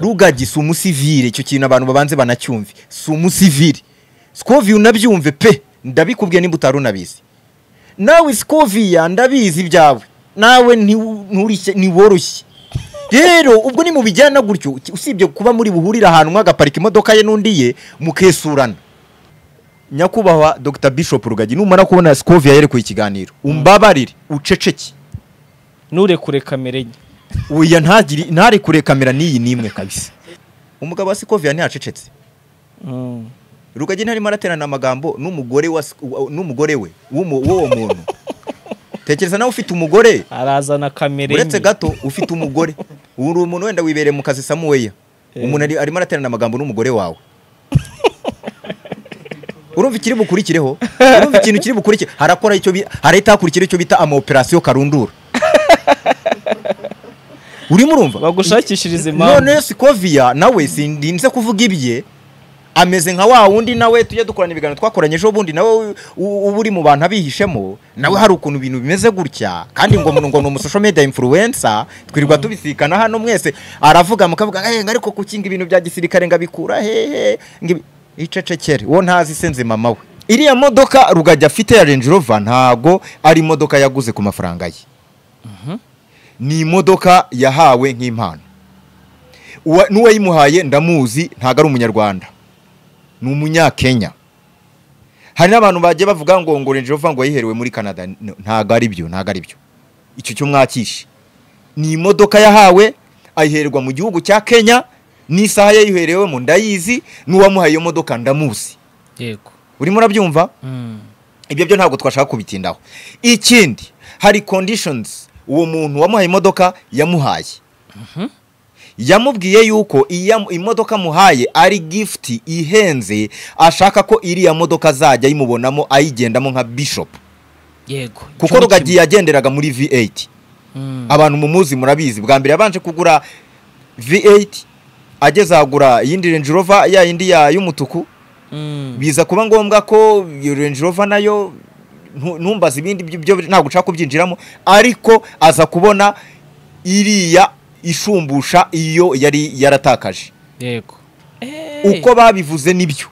rugagi si umusivire icyo kintu abantu babanze banacyumve si umusivire sikoviye unabyumve pe ndabikubwiye nimba utari unabizi nawe sikoviya ndabizi ibyawe nawe ntiwu- nturishye- ntiworoshye rero ubwo ni mubijyana gutyo usibye kuba muri buhurire ahantu umwe agaparika imodoka ye n'undi ye mukesurana nyakubahwa dr bishop rugagi numara kubona sikoviya yerekuye ikiganiro umbabarire uceceke nturekure kamere nke uya ntagire ntare kure kamera n'iyi n'imwe kabisa umugabo wa sikoviya ntiyacecetse Mm. rugagi ntarimo araterana amagambo n'umugore wa Sik- wa- n'umugore we w'umu- w'uwo muntu tekereza nawe ufite umugore arazana kamere uretse nke gato ufite umugore uri umuntu wenda wibereye mu kazi samuweya Eh. umuntu ari- arimo araterana amagambo n'umugore wawe urumva ikiri bukurikireho urumva ikintu kiri bukurikire harakora icyo bi- harahita hakurikira icyo bita amaoperasiyo karundura urimo urumva bagushakishirize impamvu none sikoviya nawe sindinze kuvuga ibye ameze nka wa wundi nawe tujya dukorana ibiganiro twakoranye ejo bundi nawe u- uba uri mu bantu abihishemo nawe hari ukuntu ibintu bimeze gutya kandi ngo ngo ni umusosho media influencer twirirwa tubisikana hano mwese aravuga mukavuga "Eh, ngo ariko kukinga ibintu bya gisirikare ngo abikura hehe ngo ibi-" icecekere uwo ntazi se nzima mawe iriya modoka rugajya afite ya Range Rover ntago ari imodoka yaguze ku mafaranga ye ni imodoka yahawe nk'impano Uwa- n'uwayimuhaye ndamuzi ntabwo ari umunyarwanda ni umunyakenya hari n'abantu bagiye bavuga ngo ngo Range Rover ngo yayiherewe muri Canada N- ntabwo ari byo ntabwo ari byo icyo cyo mwakishe ni imodoka yahawe ayiherwa mu gihugu cya Kenya n'isaha yayiherewemo ndayizi n'uwamuhaye iyo modoka ndamuzi yego urimo urabyumva Mm. ibyo byo ntabwo twashaka kubitindaho ikindi hari conditions uwo muntu wamuhaye imodoka yamuhaye yamubwiye yuko iya imodoka amuhaye ari gifuti ihenze ashaka ko iriya modoka azajya ayimubonamo ayigendamo nka bishop yego kuko rugagi yagenderaga muri v8 abantu mumuzi murabizi bwa mbere yabanje kugura v8 ageze ahagura iyindi Range Rover ya yindi ya y'umutuku biza kuba ngombwa ko iyo Range Rover nayo ntu- ntumbaze ibindi byo ntabwo ushaka kubyinjiramo ariko aza kubona iriya ishumbusha iyo yari yaratakaje yego uko babivuze nibyo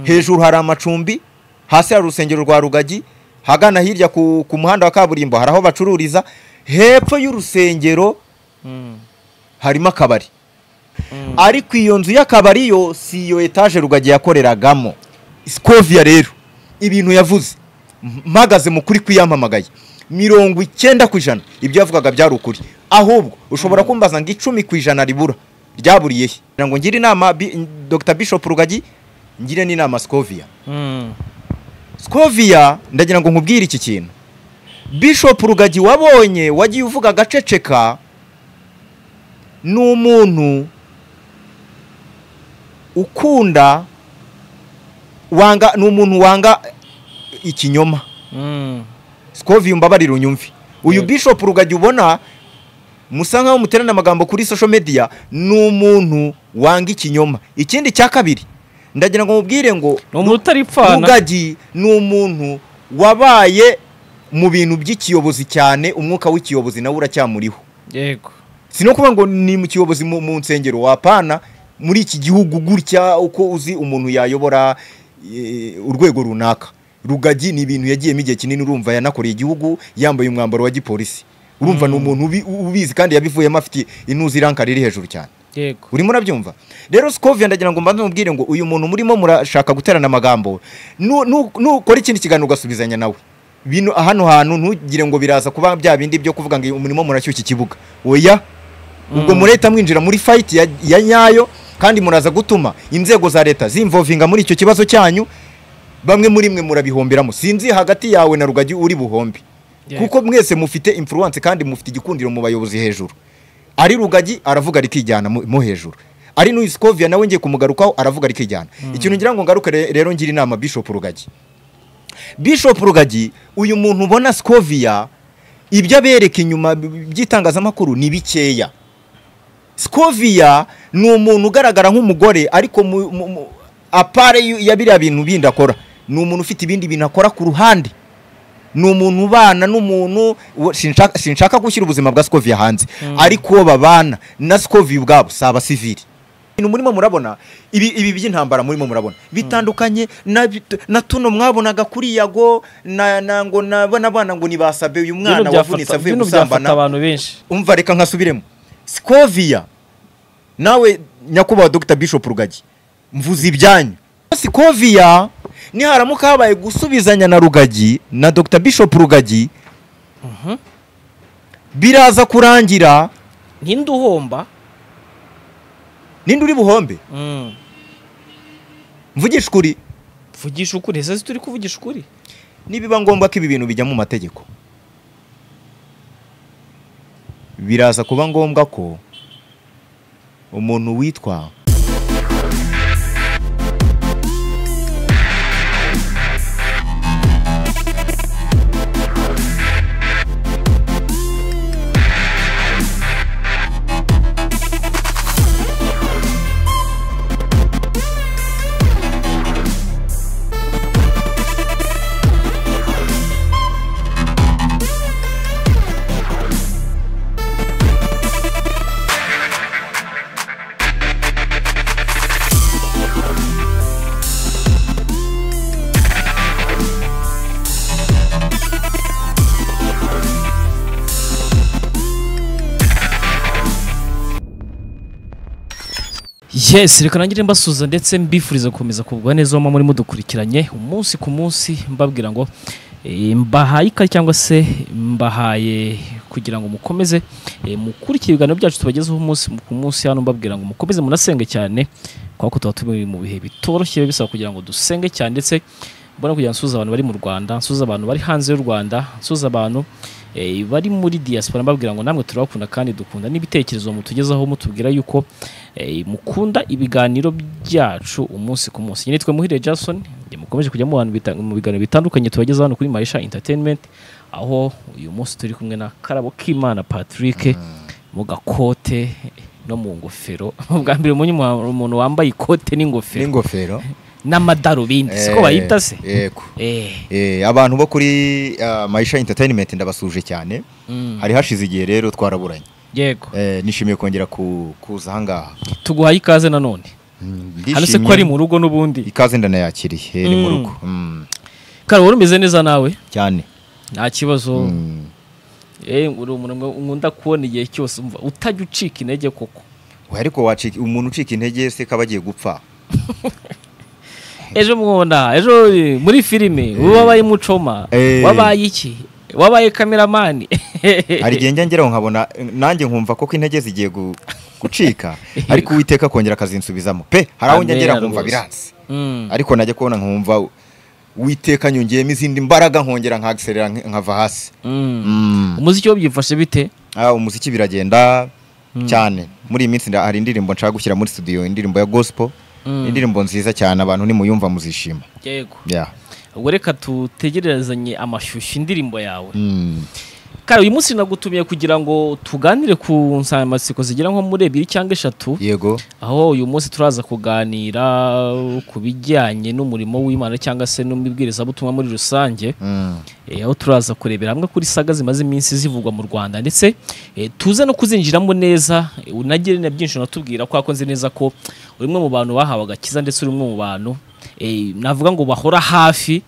hejuru hari amacumbi hasi hari urusengero rwa rugagi hagana hirya ku, ku muhanda wa kaburimbo hari aho bacururiza hepfo y'urusengero harimo akabari ariko iyo nzu y'akabari yo si iyo etaje rugagi yakoreragamo sikoviya rero ibintu yavuze m- mpagaze mu kuri kwiyamamagaye mirongo icyenda ku ijana ibyo yavugaga byari ukuri ahubwo ushobora kumbaza ngo icumi ku ijana ribura ryaburiye he Ngira ngo ngire inama Bi- dr bishop rugagi ngire n'inama sikoviya sikoviya ndagira ngo nkubwire iki kintu bishop rugagi wabonye wagiye uvuga agaceceka ni umuntu ukunda wanga ni umuntu wanga ikinyoma sikoviya umbabarire unyumve uyu Yego. bishop rugagi ubona musa nkaho muterana amagambo kuri social media ni umuntu wanga ikinyoma ikindi cya kabiri ndagira ngo mubwire ngo ni umuntu utaripfana rugagi ni umuntu wabaye mu bintu by'ikiyobozi cyane umwuka w'ikiyobozi nawe uracyamuriho yego si no kuvuga ngo ni mu kiyobozi mu mu nsengero wapana muri iki gihugu gutya uko uzi umuntu yayobora eh, urwego runaka rugagi ni ibintu yagiyemo igihe kinini urumva yanakoreye igihugu yambaye umwambaro wa gipolisi urumva ni umuntu ubi- ubizi kandi yabivuyemo afite intuzi iranka riri hejuru cyane yego urimo urabyumva rero sikovia ndagira ngo mbanze mubwire ngo uyu muntu murimo murashaka guterana amagambo nu- nu- nukora ikindi kiganiro ugasubizanya nawe bino hano hantu ntugire ngo biraza kuba bya bindi byo kuvuga ngo umurimo murashyushya ikibuga oya ubwo mureta mwinjira muri fayiti ya, ya nyayo kandi muraza gutuma inzego za leta zimvovinga muri icyo kibazo cyanyu bamwe muri mwe murabihomberamo sinzi hagati yawe na rugagi uri buhombe Yego. kuko mwese mufite influence kandi mufite igikundiro mu bayobozi hejuru ari rugagi aravuga rikijyana mu mo hejuru ari n'uyu Skovia nawe ngiye kumugarukaho aravuga rikijyana ikintu ngira ngo ngaruke re- rero ngira inama Bishop Rugagi Bishop Rugagi uyu muntu ubona Skovia ibyo abereka inyuma b- by'itangazamakuru ni bikeya Skovia ni umuntu ugaragara nk'umugore ariko mu- mu- mu- apare yu- ya biriya bintu bindi akora ni umuntu ufite ibindi bintu akora ku ruhande ni umuntu ubana n'umuntu uwo- sinshaka sinshaka gushyira ubuzima bwa sikovi hanze ariko uwo babana na sikovi ubwabo si abasivili ibintu murimo murabona ibi ibi by'intambara murimo murabona bitandukanye na bit- na tuno mwabonaga kuri yago na na ngo nabona abana ngo nibasabe uyu mwana bino wavunitse byafata avuye bino byafata gusambana abantu benshi umva reka nkasubiremo sikovia nawe nyakubahwa dr bishop rugagi mvuze ibyanyu sikovia niharamuka habaye gusubizanya na rugagi na dr bishop rugagi biraza kurangira ntinde uhomba ninde uri buhombe Mm. mvugisha ukuri vugisha ukuri ese si turi kuvugisha ukuri nibiba ngombwa ko ibi bintu bijya mu mategeko biraza kuba ngombwa ko umuntu witwa yes reka nangire mbasuza ndetse mbifuriza gukomeza kugubwa neza muba muri mudukurikiranye umunsi ku munsi mbabwira ngo eh, mbahaye ikaze cyangwa se mbahaye kugira ngo mukomeze eh, mukurikire ibiganiro byacu tubagezeho umunsi ku munsi hano mbabwira ngo mukomeze munasenge cyane kubera ko tuba turi mu bihe bitoroshye biba bisaba kugira ngo dusenge cyane ndetse mbona kugira ngo nsuze abantu bari mu Rwanda nsuze abantu bari hanze y'u Rwanda nsuze abantu eh, bari muri diaspora mbabwira ngo namwe turabakunda kandi dukunda n'ibitekerezo mutugezaho mutubwira yuko eh, mukunda ibiganiro byacu umunsi ku munsi nyine twe muhire Jason njye mukomeje kujya mu bantu bita- mu biganiro bitandukanye tubageza hano kuri Maisha Entertainment aho uyu munsi turi kumwe na Karabo Kimana Patrick mu gakote no mu ngofero bwa mbere umenye umuntu umuntu wambaye ikote n'ingofero n'ingofero n'amadarubindi siko bayita se yego eh Eh, abantu bo kuri ah, Maisha Entertainment ndabasuje cyane mm, hari hashize igihe rero twaraburanye yego Eh, nishimiye kongera ku- kuza ahangaha tuguhaye ikaze nanone hano se ko ari Ndishimye. mu rugo n'ubundi ikaze ndanayakiriye eh, ni mu Mm. rugo Mm, kare wari umeze neza nawe cyane nta kibazo Mm. eh uri umuntu nkunda kubona igihe cyose umva utajya ucika intege koko Oya, ariko wacika umuntu ucika intege se kaba agiye gupfa ejo mwona ejo eh, muri filime wabaye mucoma Eh. wabaye iki wabaye kameramani hari igihe njya ngeraho nkabona eh, nanjye nkumva koko intege zigiye gu- gucika ariko uwiteka akongera akazinsubizamo pe hari aho njya Amen, ngera nkumva rwose. biranze Mm, ariko najya kubona nkumva uwiteka nyongeyemo izindi mbaraga nkongera nkagiserera nkava hasi mm. Mm. umuziki wo byifashe bite Ah, umuziki biragenda cyane muri iyi minsi nda- hari indirimbo nshaka gushyira muri studio indirimbo ya gospel Mm. indirimbo nziza cyane abantu nimuyumva muzishima yego yeah. ubwo reka tutegerezanye amashyushyu indirimbo yawe mm. kare uyu munsi nagutumiye kugira ngo tuganire ku nsanganyamatsiko zigera nko muri ebyiri cyangwa eshatu yego aho uyu munsi turaza kuganira ku bijyanye n'umurimo w'imana cyangwa se n'umubwirizabutumwa muri rusange mm. Eh, aho turaza kurebera hamwe kuri saga zimaze iminsi zivugwa mu rwanda ndetse eh, tuze no kuzinjiramo neza eh, unagire na byinshi unatubwira kuko nzi neza ko uri umwe mu bantu bahawe agakiza ndetse uri umwe mu bantu eh, navuga ngo bahora hafi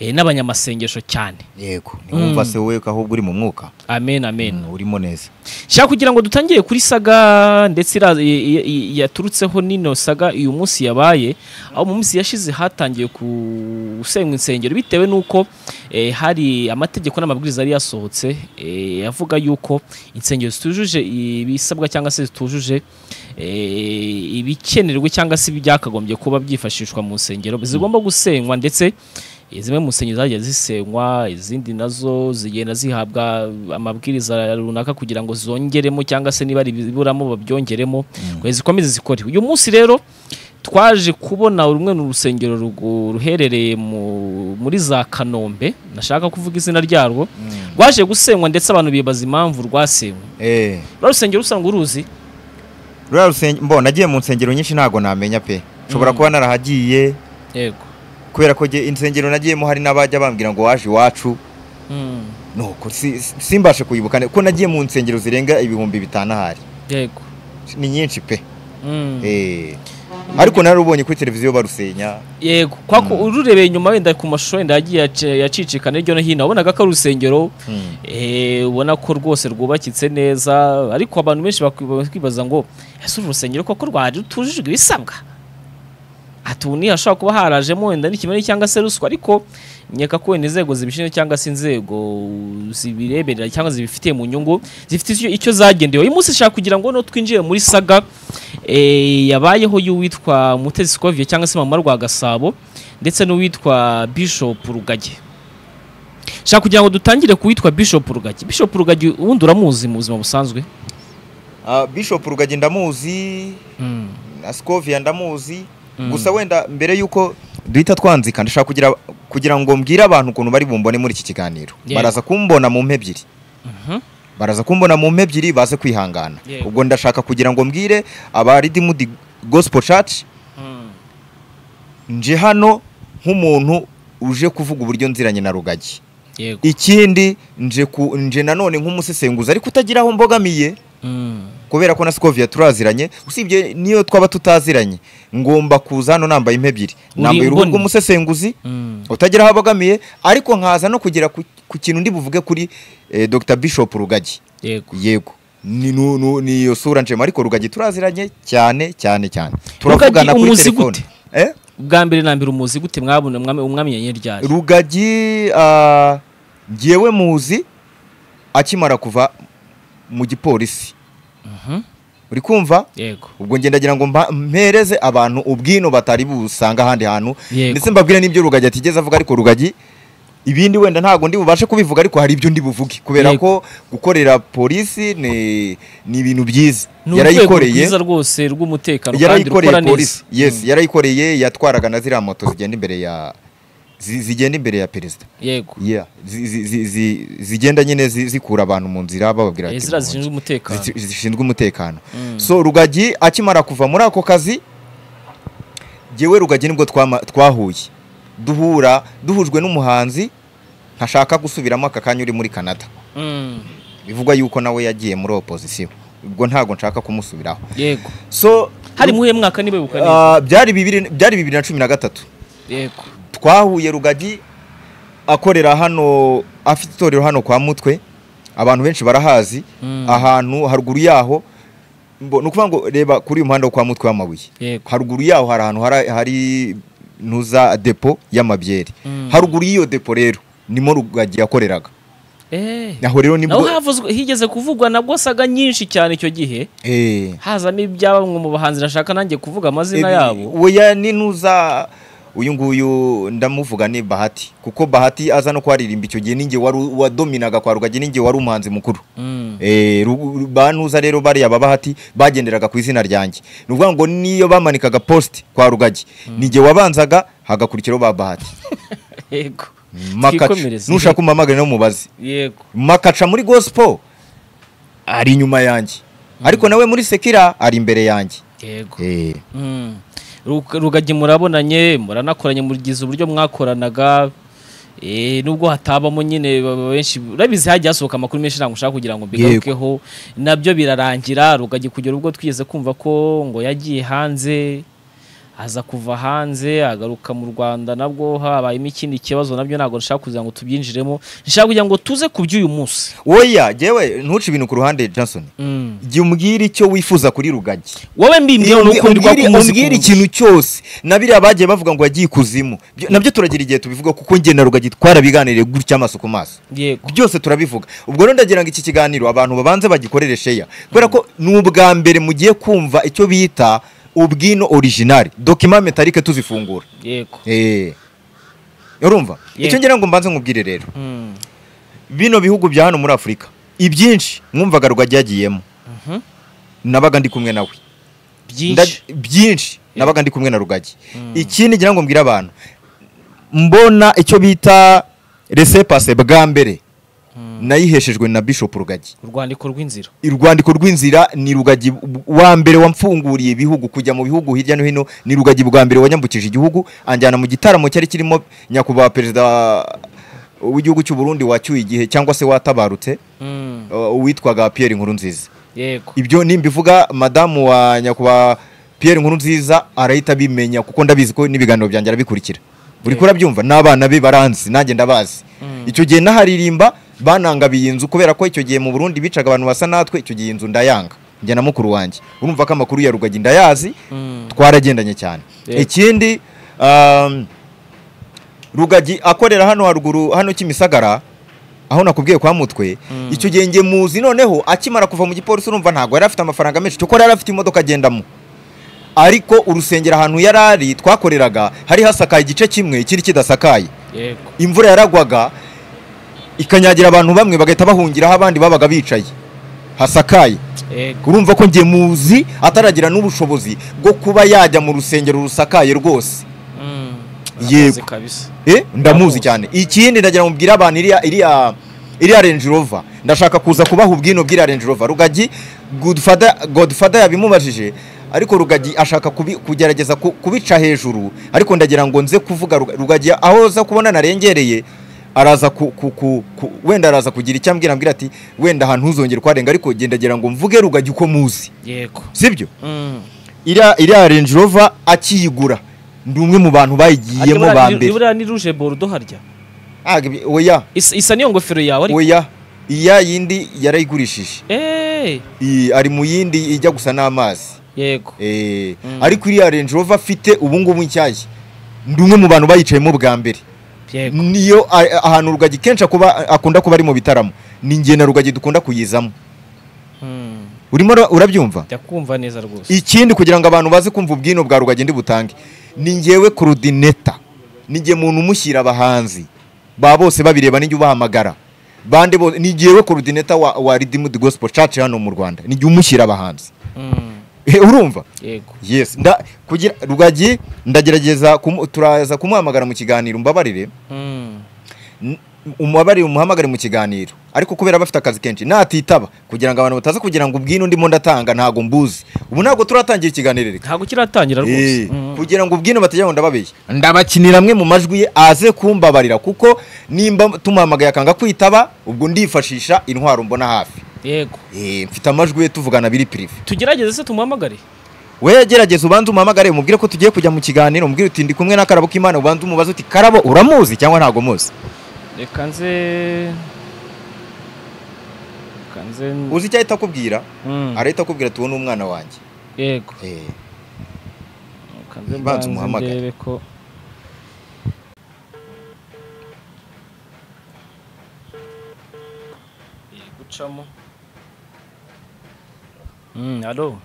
eh, n'abanyamasengesho cyane yego niwumva se wowe ko ahubwo uri mu mwuka amen amen Mm, urimo neza nshaka kugira ngo dutangire kuri saga ndetse ira- i- i- i- yaturutseho n'ino saga uyu munsi yabaye aho mu minsi yashize hatangiye gusenywa insengero bitewe n'uko eh, hari amategeko n'amabwiriza yari yasohotse eh, avuga yuko insengero zitujuje ibisabwa cyangwa se zitujuje eh, ibikenerwa cyangwa se ibyakagombye kuba byifashishwa mu nsengero zigomba gusenywa ndetse eh, zimwe mu nsengero zagiye zisenywa izindi nazo zigenda zihabwa amabwiriza runaka kugira ngo zongeremo cyangwa se niba ari ibiburamo babyongeremo kugira zikomeze zikore uyu munsi rero twaje kubona rumwe mu rusengero rugu- ruherereye mu- muri za kanombe nashaka kuvuga izina ryarwo rwaje gusenywa ndetse abantu bibaza impamvu rwasenywe eh. rwa rusengero usanga uruzi ruriya rusenge mbona nagiye mu nsengero nyinshi ntabwo namenya pe nshobora Mm. kuba narahagiye yego kubera ko jye insengero nagiyemo hari n'abajya bambwira ngo waje iwacu nuko si- si- simbashe kuyibuka neza kuko nagiye mu nsengero zirenga ibihumbi bitanu ahari yego ni nyinshi pe Mm. Eh. ariko narubonye kuri televiziyo barusenya yego kwako ururebeye inyuma wenda ku mashusho wenda yagiye yace- yacicikana hirya no hino wabonaga ko ari urusengero Mm. eh, ubona ko rwose rwubakitse neza ariko abantu benshi bakwi- bakwibaza ngo ese uru rusengero koko rwari rutujijwe ibisabwa ati ubu niho hashobora kuba harajemo wenda n'ikimenyi cyangwa se ruswa ariko nkeka ko wenda inzego zibishinzwe cyangwa se inzego zibireberera cyangwa zibifitiye mu nyungu zifite icyo, icyo zagendewe uyu munsi nshaka kugira ngo no twinjire muri saga eh, yabayeho y'uwitwa Mutesi Kovie cyangwa se mama rwa Gasabo ndetse n'uwitwa Bishop Rugage nshaka kugira ngo dutangire ku witwa Bishop Rugagi Bishop Rugagi ubundi uramuzi mu buzima busanzwe Ah, bishop rugagi ndamuzi na scovia ndamuzi Mm. gusa wenda mbere y'uko duhita twanzika ndashaka kugira kugira ngo mbwire abantu ukuntu bari bumbone muri iki kiganiro Yego. baraza kumbona mu mpe ebyiri baraza kumbona mu mpe ebyiri baze kwihangana Yego. ubwo ndashaka kugira ngo mbwire aba Redeemed gospel church nje hano nk'umuntu uje kuvuga uburyo nziranye na rugagi yego ikindi nje ku nje nanone nk'umusesenguzi ariko utagira aho mbogamiye Mm. kubera ko na Scovia turaziranye usibye niyo twaba tutaziranye ngomba kuza hano nambaye impe ebyiri Uri nambaye uruhu imboni. rw'umusesenguzi Mm. utagira aho abogamiye ariko nkaza no kugera ku, ku kintu ndi buvuge kuri eh, Dr Bishop Rugagi yego yego ni nu- nu- ni iyo sura njema ariko Rugagi turaziranye cyane cyane cyane Rugagi turavugana kuri umuzi telefone gute? eh ubwa mbere na mbere umuzi gute mwabona umwami umwamenyanye ryari Rugagi ah, ngewe muzi akimara kuva mu gipolisi Mhm. uri kumva yego ubwo ngenda ndagira ngo mba- mpereze abantu ubwino batari busanga ahandi hantu Yego. ndetse mbabwire n'ibyo rugagi atigeze avuga ariko rugagi ibindi wenda ntabwo ndi bubashe kubivuga ariko hari ibyo ndi buvuge kubera Yego. ko gukorera polisi ni ni ibintu byiza ni urwego yarayikoreye rwiza rwose rw'umutekano kandi yarayikoreye rukora polisi neza yes yarayikoreye yatwaraga na ziriya moto zigenda imbere ya zi- zigenda imbere ya perezida yego Yeah. Zi- zi- zi- zi- zigenda nyine zi- zikura abantu mu nzira bababwira Eh, bati ziriya "Muhunge." zishinzwe umutekano Zici- zishinzwe umutekano Mm. so rugagi akimara kuva muri ako kazi ngewe rugagi nibwo twama- twahuye duhura duhujwe n'umuhanzi ntashaka gusubiramo aka kanya uri muri canada Mm. bivugwa yuko nawe yagiye muri opozisiyo ubwo ntabwo nshaka kumusubiraho yego so hari muhe mwaka niba wibuka neza ah, byari bibiri byari bibiri na cumi na gatatu yego twahuye rugagi akorera hano afite itorero hano kwa mutwe abantu benshi barahazi Mm. ahantu haruguru yaho mbo- ni ukuvuga ngo reba kuri uyu muhanda wo kwa mutwe w'amabuye yego haruguru yaho hari ahantu hari- hari ntuza depo y'amabyeri Mm. haruguru y'iyo depo rero nimo rugagi yakoreraga eh aho rero nibwo naho havuzwe higeze kuvugwa nabwo saga nyinshi cyane icyo gihe Eh. hazamo ibya bamwe mu bahanzi nashaka nanjye kuvuga amazina Eh, yabo oya ni ntuza uyu nguyu ndamuvuga ni bahati kuko bahati aza no kwaririmba icyo gihe ninjye wari u- wadominaga kwa rugagi ninjye wari umuhanzi mukuru Mm. Eh, Rugu- ba ntuza rero bariya ba bahati bagenderaga ku izina ryanjye ni ukuvuga ngo niyo bamanikaga post kwa rugagi ninjye wabanzaga hagakurikiraho ba bahati yego makaca Twikomereze. nushaka umuhamagara no mubaze yego makaca muri gospel ari inyuma yanjye ariko nawe muri sekira ari imbere yanjye yego Eh. Mm. Rug- rugagi murabonanye muranakoranye mugize uburyo mwakoranaga Eh, nubwo hatabamo nyine ba- ba- benshi urabizi hagiye hasohoka amakuru menshi ntabwo nshaka kugira ngo mbigarukeho nabyo birarangira rugagi kugera ubwo twigeze kumva ko ngo yagiye hanze aza kuva hanze agaruka mu rwanda nabwo habayemo ikindi kibazo nabyo ntabwo nshaka kugira ngo tubyinjiremo nshaka kugira ngo tuze ku by'uyu munsi oya jyewe ntuce ibintu ku ruhande johnson Mm. jya umbwire icyo wifuza kuri rugagi wowe mbimbiye Umbwi- nuko ndwa umbwire- kumuzi umbwire ikintu cyose na biriya bagiye bavuga ngo yagiye ikuzimu Byo- nabyo turagira igihe tubivuga kuko njye na rugagi twarabiganiriye gutya amaso ku maso yego byose turabivuga ubwo rero ndagira ngo iki kiganiro abantu babanze bagikorere sheya kubera ko ni ubwa mbere mugiye kumva icyo bita ubwino original dokima metalike tuzifungura yego Eh. urumva Yego. icyo ngira ngo mbanze nkubwire rero Mm. bino bihugu bya hano muri afurika ibyinshi mwumvaga rugagi yagiyemo Mhm. nabaga ndi kumwe nawe Nda- byinshi byinshi nabaga ndi kumwe na rugagi ikindi ngira ngo mbwire abantu mbona icyo bita resepase bwa mbere nayiheshejwe na bishop rugagi urwandiko rw'inzira urwandiko rw'inzira ni rugagi wa mbere wamfunguriye ibihugu kujya mu bihugu hirya no hino ni rugagi bwa mbere wanyambukije igihugu anjyana mu gitaramo cyari kirimo nyakubahwa perezida w'igihugu cy'u Burundi wacyuye igihe cyangwa se watabarutse Mm, uh, uwitwaga Pierre Nkurunziza yego ibyo nimbivuga madamu wa nyakubahwa Pierre Nkurunziza arahita abimenya kuko ndabizi ko n'ibiganiro byanjye arabikurikira buri kuri abyumva n'abana be baranzi nanjye ndabazi icyo gihe naharirimba banangabiye inzu kubera ko icyo gihe mu Burundi bicaga abantu basa natwe icyo gihe inzu ndayanga njye na mukuru wanjye urumva ko amakuru ya Rugagi ndayazi Mm, twaragendanye cyane Yego. ikindi um, rugagi akorera hano haruguru hano kimisagara aho nakubwiye kwa mutwe Mm. icyo gihe njye muzi noneho akimara kuva mu gipolisi urumva ntabwo yari afite amafaranga menshi cyo yari afite imodoka agendamo ariko urusengero ahantu yari ari twakoreraga hari hasakaye igice kimwe ikindi kidasakaye yego imvura yaragwaga ikanyagira abantu bamwe bagahita bahungiraho abandi babaga bicaye hasakaye yego urumva ko njye muzi ataragira n'ubushobozi bwo kuba yajya mu rusengero rusakaye rwose Mm, Yego. aramuzi kabisa Eh, ndamuzi cyane ikindi ndagira mubwire abantu iriya iriya iriya Range Rover ndashaka kuza kubaha ubwino bw'iriya Range Rover rugagi Godfather Godfather yabimubajije ariko rugagi ashaka kubi, kugerageza ku- kubica hejuru ariko ndagira ngo nze kuvuga Ruga- rugagi aho za kubona narengereye araza ku, ku, ku, ku, wenda araza kugira icyo ambwira ambwira ati wenda ahantu ntuzongere kuharenga ariko gendagira ngo mvuge rugagi uko muzi yego sibyo Mm. iriya iriya Range Rover akiyigura ndi umwe mu bantu Ariko bayigiyemo buriya ba ni- mbere buriya ni ruje borudo harya Ah, ibi- oya isa isa niyo ngofero yawe ariko oya iya yindi yarayigurishije Eh, Iyi, ari mu yindi ijya gusa n'amazi yego Eh, Mm. ariko iriya Range Rover afite ubungubu nshyashya ndi umwe mu bantu bayicayemo bwa mbere yego niyo a- ahantu rugagi kenshi akuba- akunda kuba ari mu bitaramo ni njye na rugagi dukunda kuyizamo Mm, urimo ura- urabyumva ndakumva neza rwose ikindi kugira ngo abantu baze kumva ubwino bwa rugagi ndi butange ni njyewe kurudineta ni njye muntu umushyira abahanzi ba bose babireba nijye ubahamagara bande bose ni njyewe kurudineta wa, wa Redeemed Gospel Church hano mu Rwanda ni njye umushyira abahanzi Mm, Eh, urumva yego yes nda kugira rugagi ndagerageza kumu, turaza kumuhamagara mu kiganiro mbabarire Mm, N- umubabari umuhamagare mu kiganiro ariko kubera bafite akazi kenshi natitaba kugira ngo abantu bataza kugira ngo ubwino ndimo ndatanga ntago mbuzi ubu ntabwo turatangira ikiganiro reka ntabwo kiratangira rwose Eh, Mm, kugira ngo ubwino batajya ngo ndababeshya ndabakinira amwe mu majwi ye aze kumbabarira kuko nimba tumuhamagaye akanga kwitaba ubwo ndifashisha intwaro mbona hafi yego Eh, mfite amajwi ye tuvugana biri pirive tugerageze se tumuhamagare we yagerageza ubanza umuhamagare umubwire ko tugiye kujya mu kiganiro umubwire uti ndi kumwe na karabo k'imana ubanza umubaze uti karabo uramuzi cyangwa ntago muzi reka nze reka nze uzi icyo ahita akubwira Mm, arahita akubwira tubone umwana wanjye yego Eh, reka nze Banza mbanze umuhamagare. ndebe ko Iri gucamo Mm, alo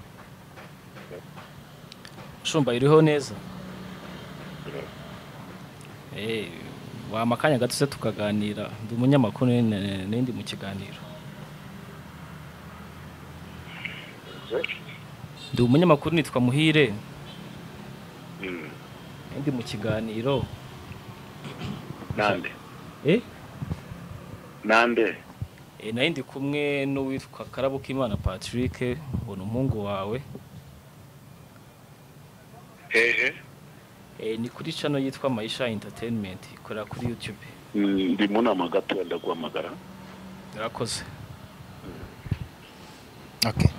shumba iriho neza Eh, wampa akanya gato se tukaganira ndi umunyamakuru ne- ne- ndi mu kiganiro ndi umunyamakuru nitwa muhire ndi mu kiganiro nande eh nande E, nari ndi kumwe n'uwitwa Karabukimana Patrick ubona umuhungu wawe hehe e, ni kuri channel yitwa Maisha Entertainment ikorera kuri YouTube Mm, ndi mu nama gatoya ndaguhamagara yarakoze okay.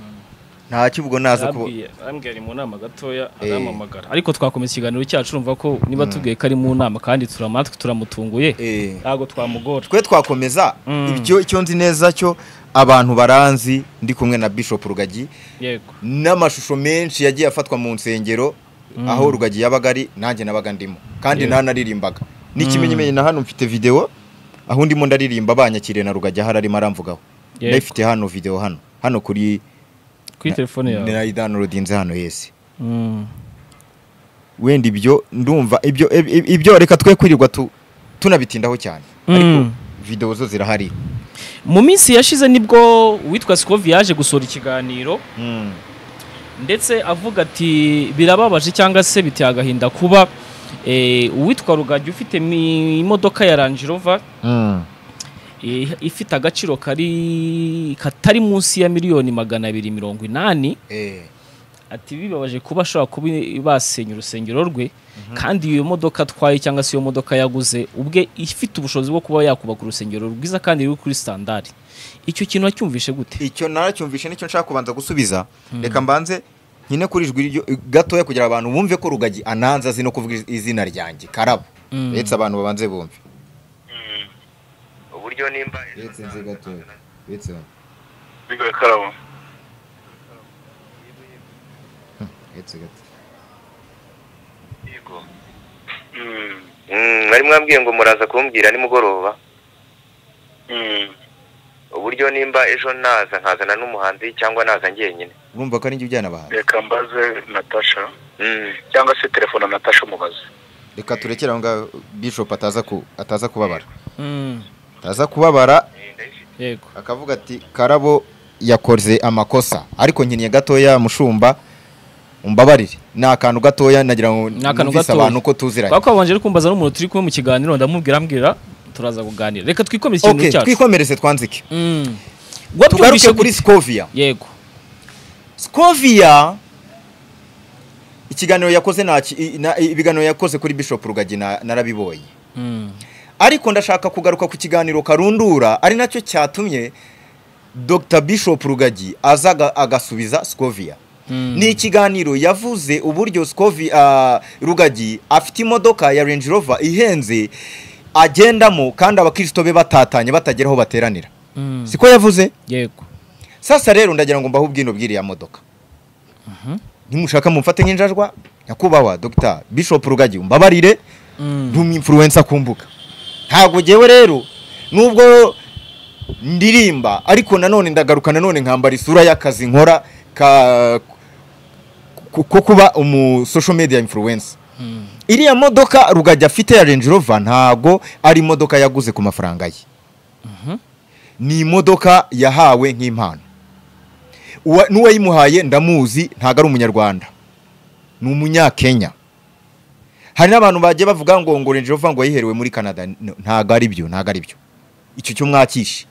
nta kivugo naza kubo arambwiye arambwiye ari mu nama gatoya Eh. aramamagara ariko twakomeza ikiganiro cyacu urumva ko niba tubwiye ko ari mu nama kandi turamatwe turamutunguye Eh. ntabwo twamugora twe twakomeza Mm. ibyo icyo nzi neza cyo abantu baranzi ndi kumwe na bishop rugagi yego n'amashusho menshi yagiye afatwa mu nsengero aho rugagi yabaga ari nanjye nabaga ndimo kandi Yeah. ntanarimbaga n'ikimenyimenyi na hano mfite video aho ndimo ndaririmba banyakiriye na rugagi aho arimo aramvugaho Yego. ndayifite hano video hano hano kuri kuri telefone yawe nayidownloadinze hano yesi Mm. wenda ibyo ndumva ibyo ib- ib- ibyo reka twe kwirirwa tu- tunabitindaho cyane ariko Mm. video zo zirahari mu minsi yashize nibwo uwitwa Sikovi yaje gusohora ikiganiro Mm. ndetse avuga ati birababaje cyangwa se biteye agahinda kuba eh, uwitwa rugagi ufite mi- imodoka ya Range Rover Mm. eh, ifite agaciro kari katari munsi ya miliyoni magana abiri mirongo inani Eh. ati bibabaje kuba ashobora kuba basenya urusengero rwe kandi iyo modoka atwaye cyangwa se iyo modoka yaguze ubwe ifite ubushobozi bwo kuba yakubaka urusengero rwiza kandi ruri kuri sitandari icyo kintu wacyumvishe gute icyo naracyumvishe nicyo nshaka kubanza gusubiza reka mbanze nyine kuri ijwi ryo- gatoya kugira abantu bumve ko rugagi ananza azi no kuvuga iz- izina ryanjye karabo Mm. retse abantu babanze bumve uburyo nimba bigoye karabo yego Mm, Mm, mwari mwambwiye ngo muraza kumbwira nimugoroba mm. uburyo nimba ejo naza nkazana n'umuhanzi cyangwa naza njyenyine urumva ko ari njye ujyana abahanzi reka mbaze natasha Mm, cyangwa se telefone na natasha umubaze reka turekere aho ngaho bishop ataza ku ataza kubabara Mm, ataza kubabara yego akavuga ati karabo yakoze amakosa ariko nkiniye gatoya mushumba umbabarire ni akantu gatoya nagira ngo Ni akantu numvise gatoya. abantu ko tuziranye kubera ko babanje ari kumbaza n'umuntu turi kumwe mu kiganiro ndamubwira ambwira turaza kuganira reka twikomeze okay ikintu cyacu twikomereze twanzike Mm. tugaruke Wabyumvishe kuri gute? scovia yego scovia ikiganiro yakoze nta ki- i- na- i- ibiganiro yakoze kuri bishop rugagi na- narabibonye Mm. ariko ndashaka kugaruka ku kiganiro karundura ari nacyo cyatumye dr bishop rugagi aza aga- agasubiza scovia Mm. ni ikiganiro yavuze uburyo sikovi ah, rugagi afite imodoka ya Range Rover ihenze agendamo kandi abakristo be batatanye batagera aho bateranira Mm. siko yavuze yego sasa rero ndagira ngo mbahe ubwino bw'iriya modoka nimushaka mumfate nk'injajwa nyakubahwa dr bishop rugagi umbabarire Mm. ndi umwimfuruwensa ku mbuga ntabwo ngewe rero nubwo ndirimba ariko nanone ndagaruka nanone nkambara isura y'akazi nkora ka ko- ko kuba umu social media influencer Mm. iriya modoka rugajya afite ya Range Rover ntago ari imodoka yaguze ku mafaranga ye ni imodoka yahawe nk'impano Uwa- n'uwayimuhaye ndamuzi ntago ari umunyarwanda ni umunyakenya hari n'abantu bagiye bavuga ngo ngo Range Rover ngo yayiherewe muri Canada N- ntago ari byo ntago ari byo icyo cyo mwakishe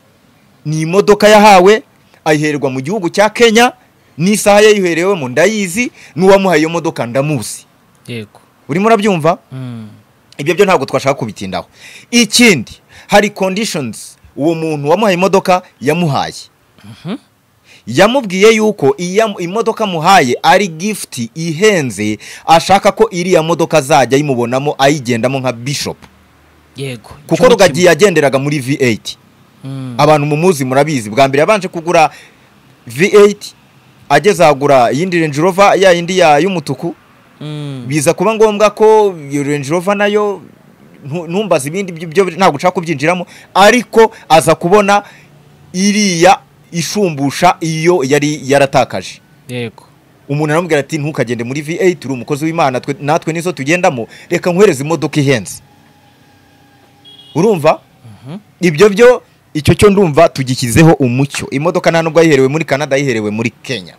ni imodoka yahawe ayiherwa mu gihugu cya Kenya n'isaha yayiherewemo ndayizi n'uwamuhaye iyo modoka ndamuzi yego urimo urabyumva Mm. ibyo byo ntabwo twashaka kubitindaho ikindi hari conditions uwo muntu wamuhaye imodoka yamuhaye yamubwiye yuko iya imodoka amuhaye ari gift ihenze ashaka ko iriya modoka azajya ayimubonamo ayigendamo nka bishop yego kuko rugagi yagenderaga muri v8 Mm. abantu mumuzi murabizi bwa mbere yabanje kugura v8 ageze ahagura iyindi Range Rover ya yindi ya- y'umutuku Mm. biza kuba ngombwa ko iyo Range Rover nayo ntu- ntumbaze ibindi byo ntabwo ushaka kubyinjiramo ariko aza kubona iriya ishumbusha iyo yari yaratakaje yego umuntu aramubwira ati ntukagende muri V8 uri umukozi w'Imana twe- natwe nizo tugendamo reka nkuhereze imodoka ihenze urumva ibyo byo icyo cyo ndumva tugishyizeho umucyo imodoka nta nubwo yayiherewe muri Canada yayiherewe muri Kenya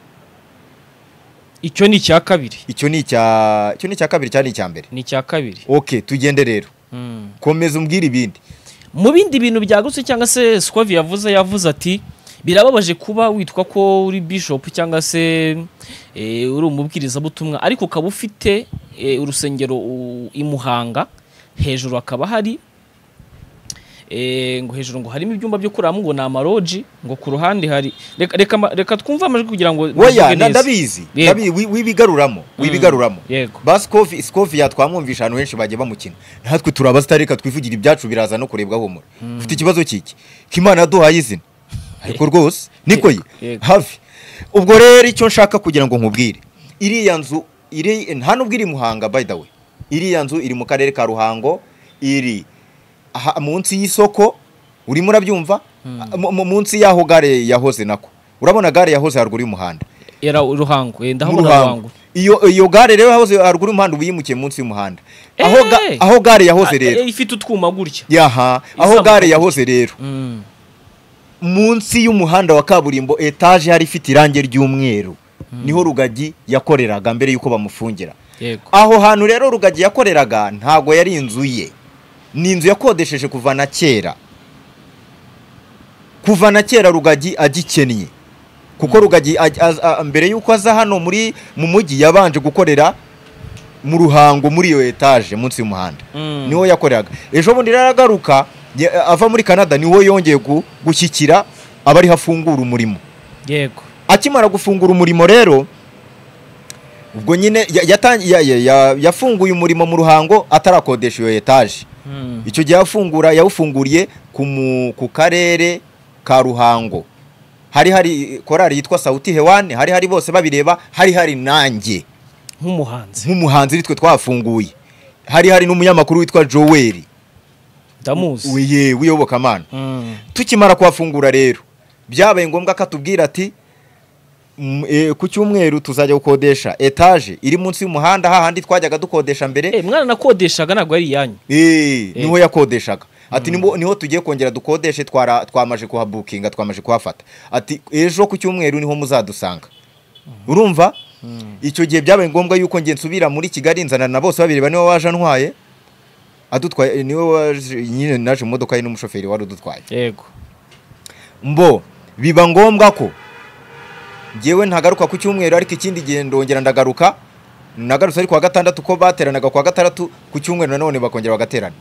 icyo ni icya kabiri icyo ni icya icyo ni icya kabiri cyari icya mbere ni icya kabiri okay tugende rero Mm. komeza umbwire ibindi mu bindi bintu byagutse cyangwa se swavi yavuze yavuze ati birababaje kuba witwa ko uri bishop cyangwa se eh, uri umubwirizabutumwa ariko ukaba ufite eh, urusengero u- i muhanga hejuru hakaba hari eh, ngo hejuru ngo harimo ibyumba byo kuramo ngo ni amaroji ngo ku ruhande hari reka, reka, ma- reka twumve amajwi kugira ngo oya mvuge nda- neza. ndabizi Yego. ndabi- wi- wibigaruramo wibigaruramo yego ba sikovi sikovi yatwamwumvisha ahantu henshi bagiye bamukina natwe turi abasitarika twivugira ibyacu biraza no kurebwa humura ufite ikibazo kiki k'imana yaduhaye izina ariko rwose niko ye Yego. hafi ubwo rero icyo nshaka kugira ngo nkubwire iriya nzu iri nta nubwo iri muhanga by the way iriya nzu iri mu karere ka ruhango iri aha- munsi y'isoko urimo urabyumva Mu- mu- munsi y'aho gare yahoze nako urabona gare yahoze haruguru y'umuhanda era ruhango eh, mu ndahabona ruhango ruhango iyo iyo gare rero yahoze haruguru y'umuhanda ubu yimukiye munsi y'umuhanda aho ga- Eh! aho gare yahoze Ah, rero eh, ifite utwuma gutya yaha aho Izamuka gare gutya. yahoze rero Mm. munsi y'umuhanda wa kaburimbo etaje hari ifite irangi ry'umweru niho rugagi yakoreraga mbere y'uko bamufungira yego aho hantu rero rugagi yakoreraga ntago yari inzu ye ni inzu yakodesheje kuva na kera kuva na kera rugagi agikennye kuko rugagi aj- az- a- mbere y'uko aza hano muri mu mujyi yabanje gukorera mu ruhango muri iyo etaje munsi y'umuhanda Mm. niwo yakoreraga ejo bundi rero aragaruka ya- ava muri canada niwo yongeye gu- gushyikira abariho afungura umurimo yego akimara gufungura umurimo rero ubwo nyine ya- yatan- ya- ya- ya- yafunguye umurimo mu ruhango atarakodesha iyo etaje Mm. icyo gihe afungura yawufunguriye ku mu- ku karere ka ruhango hari hari korari yitwa sawuti hewani hari hari bose babireba hari hari nanjye nk'umuhanzi nk'umuhanzi ari twe twafunguye hari hari n'umunyamakuru witwa joweli ndamuzi wiye w'iyobokamana Mm. tukimara kuhafungura rero byabaye ngombwa ko atubwira ati "Mm, eh, ku cyumweru tuzajya gukodesha etaje iri munsi y'umuhanda hahandi twajyaga dukodesha mbere Eh, mwana nakodeshaga ntabwo ari iyanyu Eh, niho yakodeshaga ati niho niho tugiye kongera dukodeshe twara- twamaje kuhabukinga twamaje kuhafata ati ejo ku cyumweru niho muzadusanga urumva icyo gihe byabaye ngombwa yuko nge nsubira muri kigali nzana na bose babiri niwe waje antwaye adutwaye niwe waje nyine naje mu modoka ye n'umushoferi wari udutwaye yego mbo biba ngombwa ko ngewe ntagaruka ku cyumweru ariko ikindi gihe ndongera ndagaruka nagarutse ari kuwa gatandatu ko bateranaga kuwa gatandatu ku cyumweru nanone bakongera bagaterana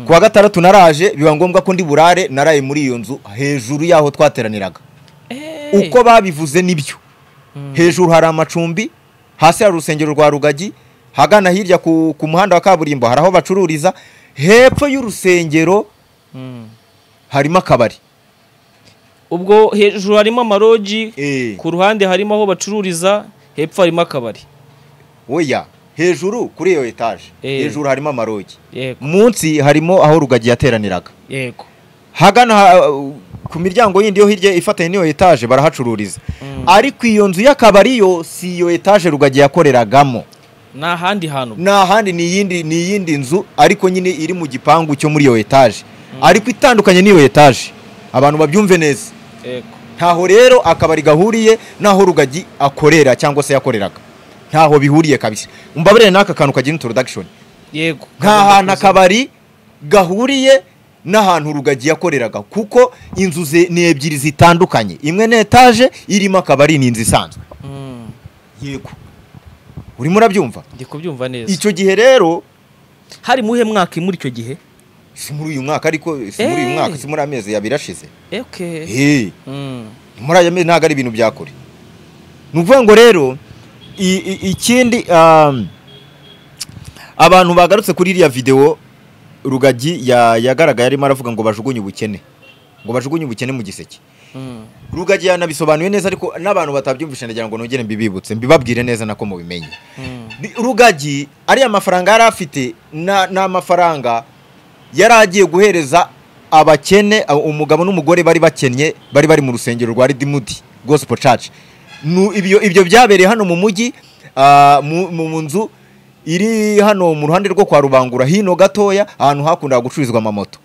kuwa gatandatu naraje biba ngombwa ko ndi burare naraye muri iyo nzu hejuru y'aho twateraniraga Eh. uko babivuze nibyo hejuru hari amacumbi hasi hari urusengero rwa rugagi hagana hirya ku, ku muhanda wa kaburimbo hari aho bacururiza hepfo y'urusengero Mm. harimo akabari ubwo hejuru harimo amaroji Eh. ku ruhande harimo aho bacururiza hepfo harimo akabari oya hejuru kuri iyo etaje Eh. hejuru harimo amarogi yego munsi harimo aho rugagi yateraniraga yego hagana ha- ku miryango yindi yo hirya ifatanye n'iyo etaje barahacururiza ariko iyo nzu y'akabari yo si iyo etaje rugagi yakoreragamo ni ahandi hantu ni ahandi ni iyindi ni iyindi nzu ariko nyine iri mu gipangu cyo muri iyo etaje ariko itandukanye n'iyo etaje abantu babyumve neza yego ntaho rero akabari gahuriye n'aho rugagi akorera cyangwa se yakoreraga ntaho bihuriye kabisa umbabarire n'aka kantu kagira introduction yego nta hantu akabari gahuriye n'ahantu rugagi yakoreraga kuko inzu ze ni ebyiri zitandukanye imwe ni etaje irimo akabari ni inzu isanzwe Mm. yego urimo urabyumva ndi kubyumva neza icyo gihe rero hari muhe mwaka muri icyo gihe si muri uyu mwaka ariko si muri uyu Eh. mwaka si muri amezi abiri ashize okay Eh. Mm. muri aya mezi ntabwo ari ibintu bya kure ni ukuvuga ngo rero i- i- ikindi um, abantu bagarutse kuri iriya videwo rugagi ya- yagaragaye arimo aravuga ngo bajugunye ubukene ngo bajugunye ubukene mu giseke Mm. rugagi yanabisobanuye neza ariko n'abantu batabyumvishe ndagira ngo nongere mbibibutse mbibabwire neza nako mubimenye Mm. Ni- rugagi ariya mafaranga yari afite na- ni amafaranga yari agiye guhereza abakene a- umugabo n'umugore bari bakennye bari bari mu rusengero rwa ridimuti gospel church Nu- ibyo ibyo byabereye hano mu mujyi ah, mu mu nzu iri hano mu ruhande rwo kwa rubangura hino gatoya ahantu hakundaga gucururizwa amamoto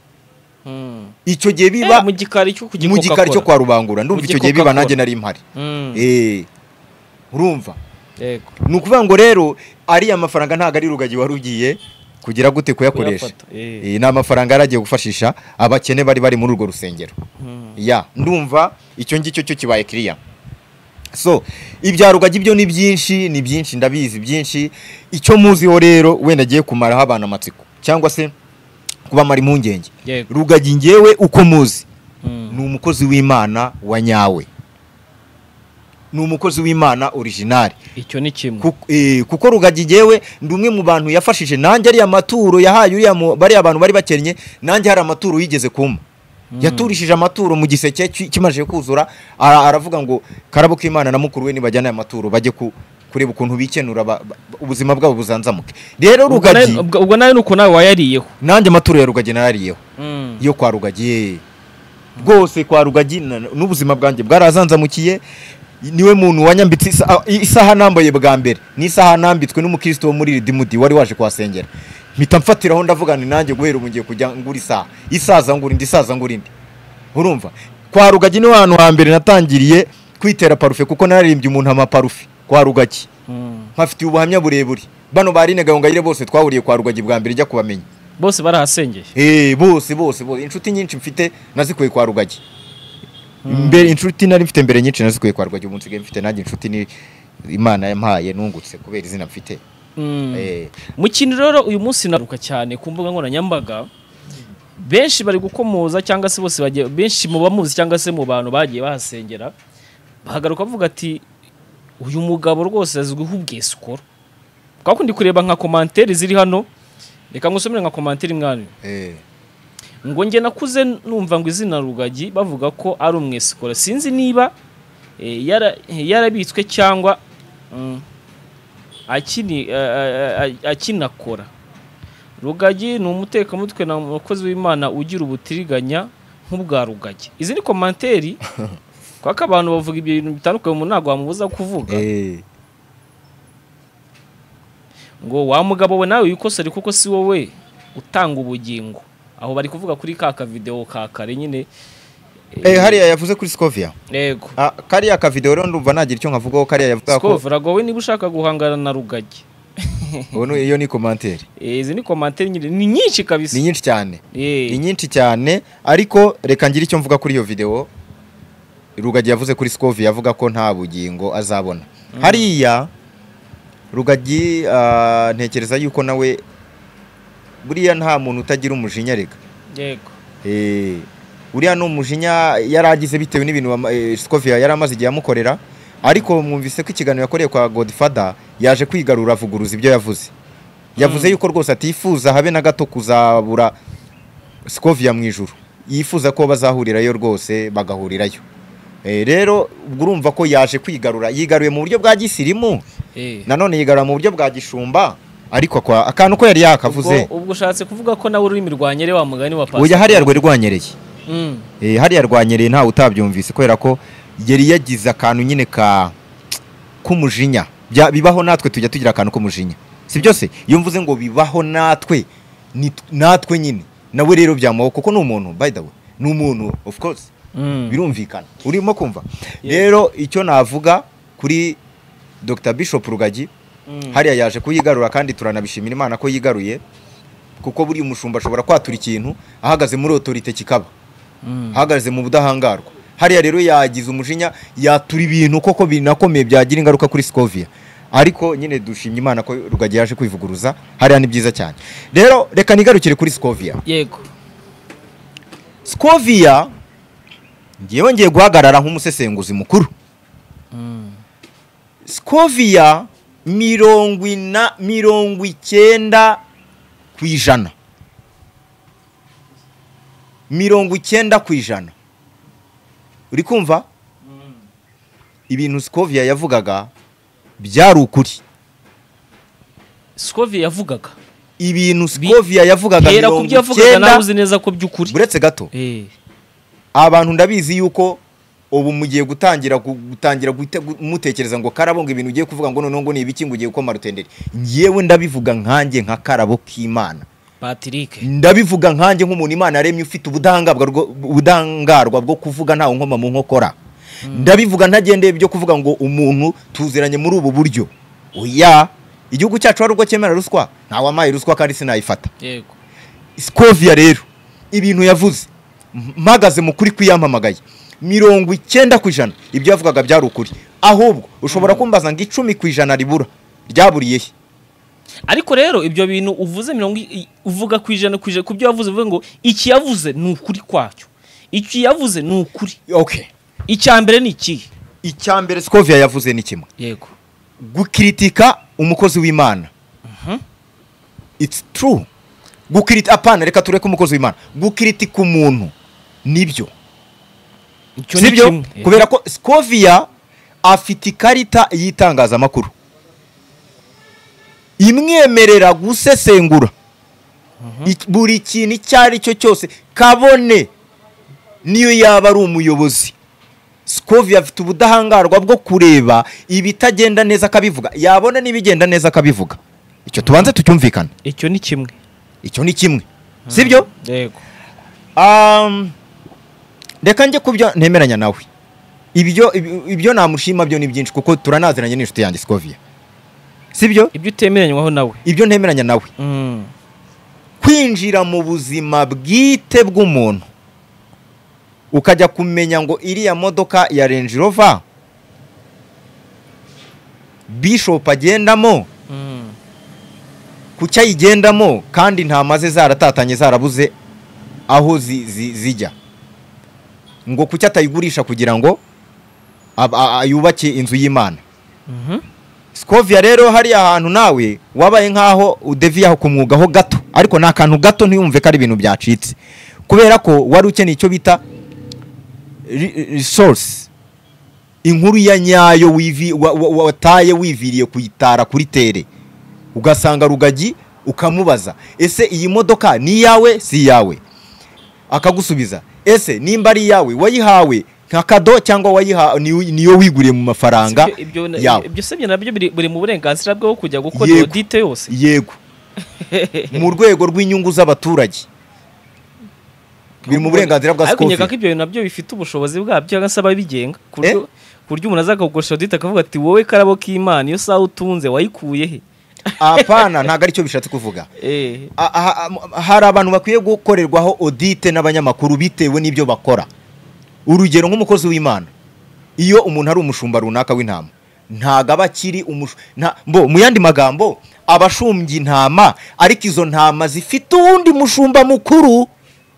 Mm. icyo gihe biba Eh, mu gikari cyo mu gikari cyo kwa rubangura ndumva Mu icyo gihe biba gikokakora. nanjye nari mpari kwa Eh, urumva yego ni ukuvuga ngo rero ariya mafaranga ntabwo ari rugagi wari ugiye kugira gute kuyakoresha Kuyafata, eh. Eh, ni amafaranga yari agiye gufashisha abakene bari bari muri urwo rusengero Mm. ya ndumva icyo ngicyo cyo kibaye kiriya so ibya rugagi byo ni byinshi ni byinshi ndabizi byinshi icyo muziho rero wenda agiye kumaraho abantu amatsiko cyangwa se kubamara impungenge yego rugagi ngewe uko muzi Mm. ni umukozi w'imana wa nyawe ni umukozi w'imana originali icyo ni kimwe Kuko- eh, kuko rugagi ngewe ndi umwe mu bantu yafashije nanjye ariya maturo yahaye uriya mu- bariya bantu bari bakennye nanjye hari amaturo yigeze kumpa yaturishije amaturo mu giseke ki- kimaze kuzura ara- aravuga ngo karabo k'imana na mukuru we nibajyana aya maturo bajye ku- kureba ukuntu bikenura ba- ba- ubuzima bwabo buzanzamuke rero Ubwo nawe- rugagi ubwo ubwo nawe nuko nawe wayariyeho nanjye amaturo ya rugagi narariyeho Mm. yo kwa rugagi rwose kwa rugagi na- n'ubuzima bwanjye bwarazanzamukiye niwe muntu wanyambitse isa- isaha nambaye bwa mbere n'isaha nambitswe n'umukristo wo muri ridimudi wari waje kuhasengera mpita mfatiraho ndavuga ni nanjye guhera ubu ngiye kujya ngura isaha isaza ngura indi isaza ngura indi urumva kwa rugagi niho hantu hambere natangiriye kwitera parufe kuko naririmbye umuntu amaparufe kwa rugagi Mm. mpafitiye ubuhamya burebure bano barine gahongayire bose twahuriye kwa rugagi bwa mbere ijya kubamenya bose barahasengeye Eh, bose bose bose inshuti nyinshi mfite nazikuye kwa rugagi mbere inshuti nari mfite mbere nyinshi nazikuye kwa rwajya umunsi mfite nanjye inshuti ni imana yampaye nungutse kubera izina mfite Eh, mu kintu rero uyu munsi naruka cyane ku mbuga nkoranyambaga benshi bari gukomoza cyangwa se bose bagiye benshi mu bamuzi cyangwa se mu bantu bagiye bahasengera bahagaruka bavuga ati uyu mugabo rwose azwiho ubwesikoro kuko ndi kureba nka komantere ziri hano reka ngusomere nka komantere mwana eh. ngo njye nakuze numva ngo izina rugagi bavuga ko ari umwesikora sinzi niba eh, yara- yarabitswe cyangwa mm, akini- a- a- a- akinakora rugagi ni umutekamutwe na umukozi w'imana ugira ubutiriganya nk'ubwa rugagi izi ni komanteri kuko abantu bavuga ibyo bintu bitandukanye umuntu ntabwo wamubuza kuvuga Eh. ngo wa mugabo we nawe wikosore kuko si wowe utanga ubugingo aho bari kuvuga kuri ka kavidewo ka kare nyine Eh, hariya yavuze kuri Scovia yego Ah, kariya kavideo rero ndumva nagira icyo nkavugaho kariya yavuga ko sikova ntabwo wowe niba ushaka guhangana na rugagi ubu ni- iyo ni komantere Eh, izi ni komantere nyine ni nyinshi kabisa ni nyinshi cyane Eh, ni nyinshi cyane ariko reka ngire icyo mvuga kuri iyo video rugagi yavuze kuri scovi yavuga ko nta bugingo azabona hariya rugagi ah, ntekereza yuko nawe buriya nta muntu utagira umujinya reka yego Eh, buriya ni umujinya yaragize bitewe n'ibintu wama- eh, Scovia yari amaze igihe amukorera ariko mwumvise ko ikiganiro yakoreye kwa Godfather yaje kwigarura avuguruza ibyo yavuze yavuze yuko rwose atifuza habe na gato kuzabura Scovia mu ijuru yifuza ko bazahurirayo rwose bagahurirayo Eh, rero ubwo urumva ko yaje kwigarura yigaruye mu buryo bwa gisirimu Eh. nanone yigarura mu buryo bwa gishumba ariko akwa- akantu ko yari yakavuze ubwo ubwo ushatse kuvuga ko nawe ururimi rwanyere wa mugani wa oya pasiteri hariya rwe rwanyereye Mm, Eh, hariya rwanyereye ntawe utabyumvise kubera ko yari yagize akantu nyine ka k'umujinya Bya- bibaho natwe tujya tugira akantu k'umujinya si byose iyo mvuze ngo bibaho natwe ni- natwe nyine nawe rero byamubaho kuko ni umuntu by the way ni umuntu of course mm. birumvikana urimo kumva rero icyo navuga kuri Dr Bishop Rugagi Mm. hariya yaje kuyigarura kandi turanabishimira imana ko yigaruye kuko buri umushumba ashobora kwatura ikintu ahagaze muri otorite kikaba Mm. ahagaze mu budahangarwa hariya rero yagize umujinya yatura ibintu koko binakomeye byagira ingaruka kuri Scovia ariko nyine dushimye imana ko rugagi yaje kwivuguruza hariya ni byiza cyane rero reka nigarukire kuri Scovia yego Scovia ngewe ngiye guhagarara nk'umusesenguzi mukuru Mm. Scovia mirongo ina mirongo icyenda ku ijana mirongo icyenda ku ijana uri kumva ibintu Scovia yavugaga byari ukuri Sokovia yavugaga ibintu Scovia yavugaga hera ku mirongo byo yavugaga nawe uzi icyenda neza ko by'ukuri uretse gato Eh, abantu ndabizi yuko ubu mugiye gutangira gu- gutangira guhita gu- mutekereza ngo karabo ngo ibintu ugiye kuvuga ngo noneho ngo ni ibiki ngo ugiye gukoma rutenderi ngewe ndabivuga nkanjye nka karabo k'imana Patrick ndabivuga nkanjye nk'umuntu imana yaremye ufite ubudahangarwa rwo- ubudahangarwa bwo kuvuga ntawe nkoma mu nkokora ndabivuga ntagendeye ibyo kuvuga ngo umuntu tuziranye muri ubu buryo oya igihugu cyacu hari ubwo cyemera ruswa ntawamaye ruswa kandi sinayifata yego Scovia rero ibintu yavuze m- mpagaze mu kuri kwiyamamagaye mirongo icyenda ku ijana ibyo yavugaga byari ukuri ahubwo ushobora kumbaza ngo icumi ku ijana ribura ryaburiye he ariko rero ibyo bintu uvuze mirongo i- i- uvuga ku ijana ku ijana ku byo yavuze uvuga ngo iki yavuze ni ukuri kwacyo iki yavuze ni ukuri okay icya mbere ni ikihe icya mbere Scovia yavuze ni kimwe yego gukiritika umukozi w'imana it's true gukiritika apana reka tureke umukozi w'imana gukiritika umuntu nibyo icyo ni sibyo kimwe Eh, kubera ko Scovia afite ikarita y'itangazamakuru imwemerera gusesengura Ik- buri kintu icyo ari cyo cyose kabone niyo yaba ari umuyobozi Scovia afite ubudahangarwa bwo kureba ibitagenda neza akabivuga yabona n'ibigenda neza akabivuga icyo tubanze tucyumvikane icyo ni kimwe icyo ni kimwe sibyo yego Um, reka njye kubyo ntemeranya nawe ibyo ibyo- ibyo namushima byo ni byinshi kuko turanaziranye n'inshuti yanjye Scovia sibyo ibyo utemeranywaho nawe ibyo ntemeranya nawe Mm, kwinjira mu buzima bwite bw'umuntu ukajya kumenya ngo iriya modoka ya Range Rover Bishop agendamo Mm. kuki ayigendamo kandi ntama ze zaratatanye zarabuze aho zi- zi- zijya ngo kuki atayigurisha kugira ngo ab- a- a- yubake inzu y'imana Mhm. sikovia rero hariya hantu nawe wabaye nk'aho udeviyaho ku mwugaho gato ariko ni akantu gato ntiyumve ko ari ibintu byacitse kubera ko wari ukeneye icyo bita resource inkuru ya nyayo wivi- wa- wa- wa- wataye wiviriye kuyitara kuri tere ugasanga rugagi ukamubaza ese iyi modoka ni iyawe si iyawe akagusubiza ese nimba ari iyawe wayihawe nka kado cyangwa wayiha ni- niyo wiguriye mu mafaranga Si ibyo- ibyo- yawe ibyo se nabyo biri buri mu burenganzira bwo kujya gukora Yego. iyo dite yose yego mu rwego rw'inyungu z'abaturage biri mu burenganzira bwa ariko nkeka ko sikofi ibyo bintu nabyo bifite ubushobozi bwabyo cyangwa se ababigenga ku buryo- ku buryo umuntu aza akagukoresha iyo dite akavuga ati wowe karabo k'imana iyo saha utunze wayikuye he apana ntabwo aricyo bishatse kuvuga Eh, A- aha- am- hari abantu bakwiye gukorerwaho audite n'abanyamakuru bitewe n'ibyo bakora urugero nk'umukozi w'imana iyo umuntu ari umushumba runaka w'intama ntabwo aba akiri umushu- nta- mbo mu yandi magambo aba ashumbye intama ariko izo ntama zifite uwundi mushumba mukuru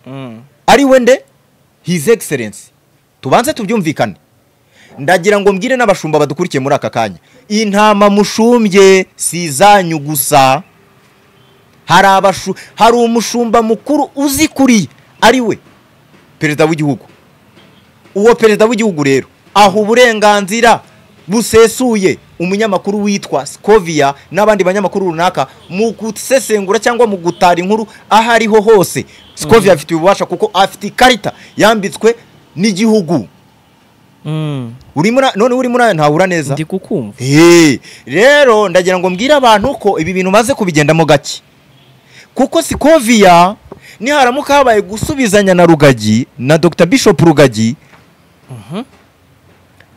mm. ari we nde his excellence tubanze tubyumvikane ndagira ngo mbwire n'abashumba badukurikiye muri aka kanya intama mushumbye si izanyu gusa hari abashu hari umushumba mukuru uzikuriye ari we perezida w'igihugu uwo perezida w'igihugu rero aha uburenganzira busesuye umunyamakuru witwa Scovia n'abandi banyamakuru runaka mu gusesengura cyangwa mu gutara inkuru aho ariho hose Scovia afite ububasha kuko afite ikarita yambitswe n'igihugu Mm. urimo ura- none urimo urayo ntawura neza ndi kukumva Hey, rero ndagira ngo mbwire abantu ko ibi bintu maze kubigendamo gake kuko sikoviya niharamuka habaye gusubizanya na rugagi na dr bishop rugagi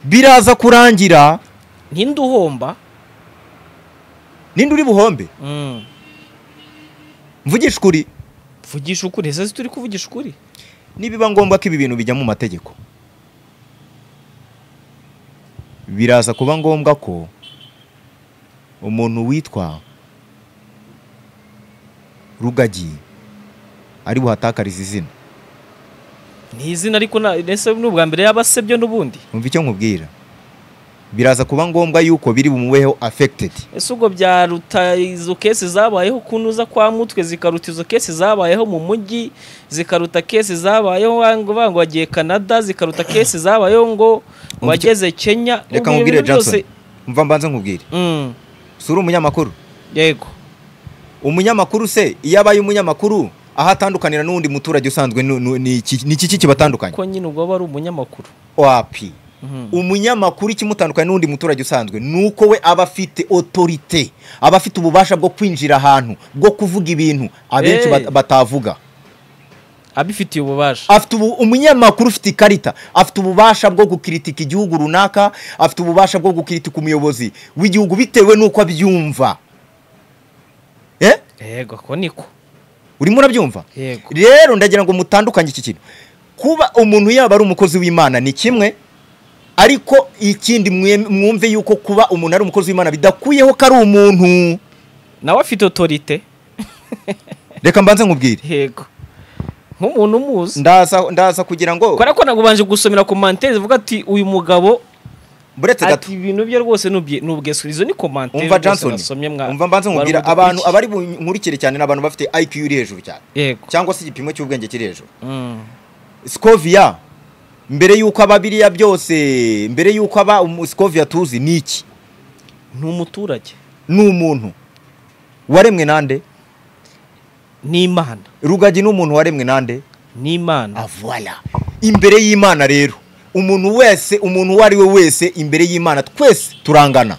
biraza kurangira ntinde uhomba ninde uri buhombe Mm. mvugisha ukuri vugisha ukuri ese si turi kuvugisha ukuri nibiba ngombwa ko ibi bintu bijya mu mategeko biraza kuba ngombwa ko umuntu witwa rugagi ari buhatakarize izina ni izina ariko na- ese ni ubwa mbere yaba asebye n'ubundi umva icyo nkubwira biraza kuba ngombwa yuko biri bumubeho affected ese ubwo byaruta izo kesi zabayeho kunuza kwa mutwe zikaruta izo kesi zabayeho mu mujyi zikaruta kesi zabayeho ngo ngo wagiye kanada zikaruta kesi zabayeho ngo Umva icyo- wageze kenya reka Ubwo ibyo nkubwire bintu byose- Johnson mva mbanze nkubwire Mm, si uri umunyamakuru yego umunyamakuru se iyo abaye umunyamakuru aho atandukanira n'undi muturage usanzwe nu- nu- ni iki ni iki kibatandukanya ko nyine ubwo aba ari umunyamakuru wapi Mhm. umunyamakuru ikimutandukanya n'undi muturage usanzwe ni uko we aba afite otorite aba afite ububasha bwo kwinjira ahantu bwo kuvuga ibintu abenshi Eh. bat- batavuga abifitiye ububasha afite ubu umunyamakuru ufite ikarita afite ububasha bwo gukiritika igihugu runaka afite ububasha bwo gukiritika umuyobozi w'igihugu bitewe n'uko abyumva eh yego ako niko urimo urabyumva yego rero ndagira ngo mutandukanye iki kintu kuba umuntu yaba ari umukozi w'imana ni kimwe ariko ikindi mwe- mwumve yuko kuba umuntu ari umukozi w'imana bidakuyeho ko ari umuntu nawe afite otorite reka mbanze nkubwire yego nk'umuntu umuzi ndaza ndaza kugira ngo kubera ko nagubanje gusomera komantere zivuga ati uyu mugabo buretse gato ati ibintu bye rwose nubye- nubwesu izo ni komantere umva rwose Johnson nasomye mwa- umva mbanze mwari nkubwira mudukurikiye. abantu abari bunkurikire cyane ni abantu bafite IQ iri hejuru cyane yego cyangwa se igipimo cy'ubwenge kiri hejuru Mm. Scovia mbere yuko aba biriya byose mbere yuko aba umu- Scovia tuzi ni iki ni umuturage ni umuntu waremwe nande ni imana rugagi ni umuntu waremwe nande ni imana avuwala imbere y'imana rero umuntu wese umuntu uwo ari we wese imbere y'imana twese turangana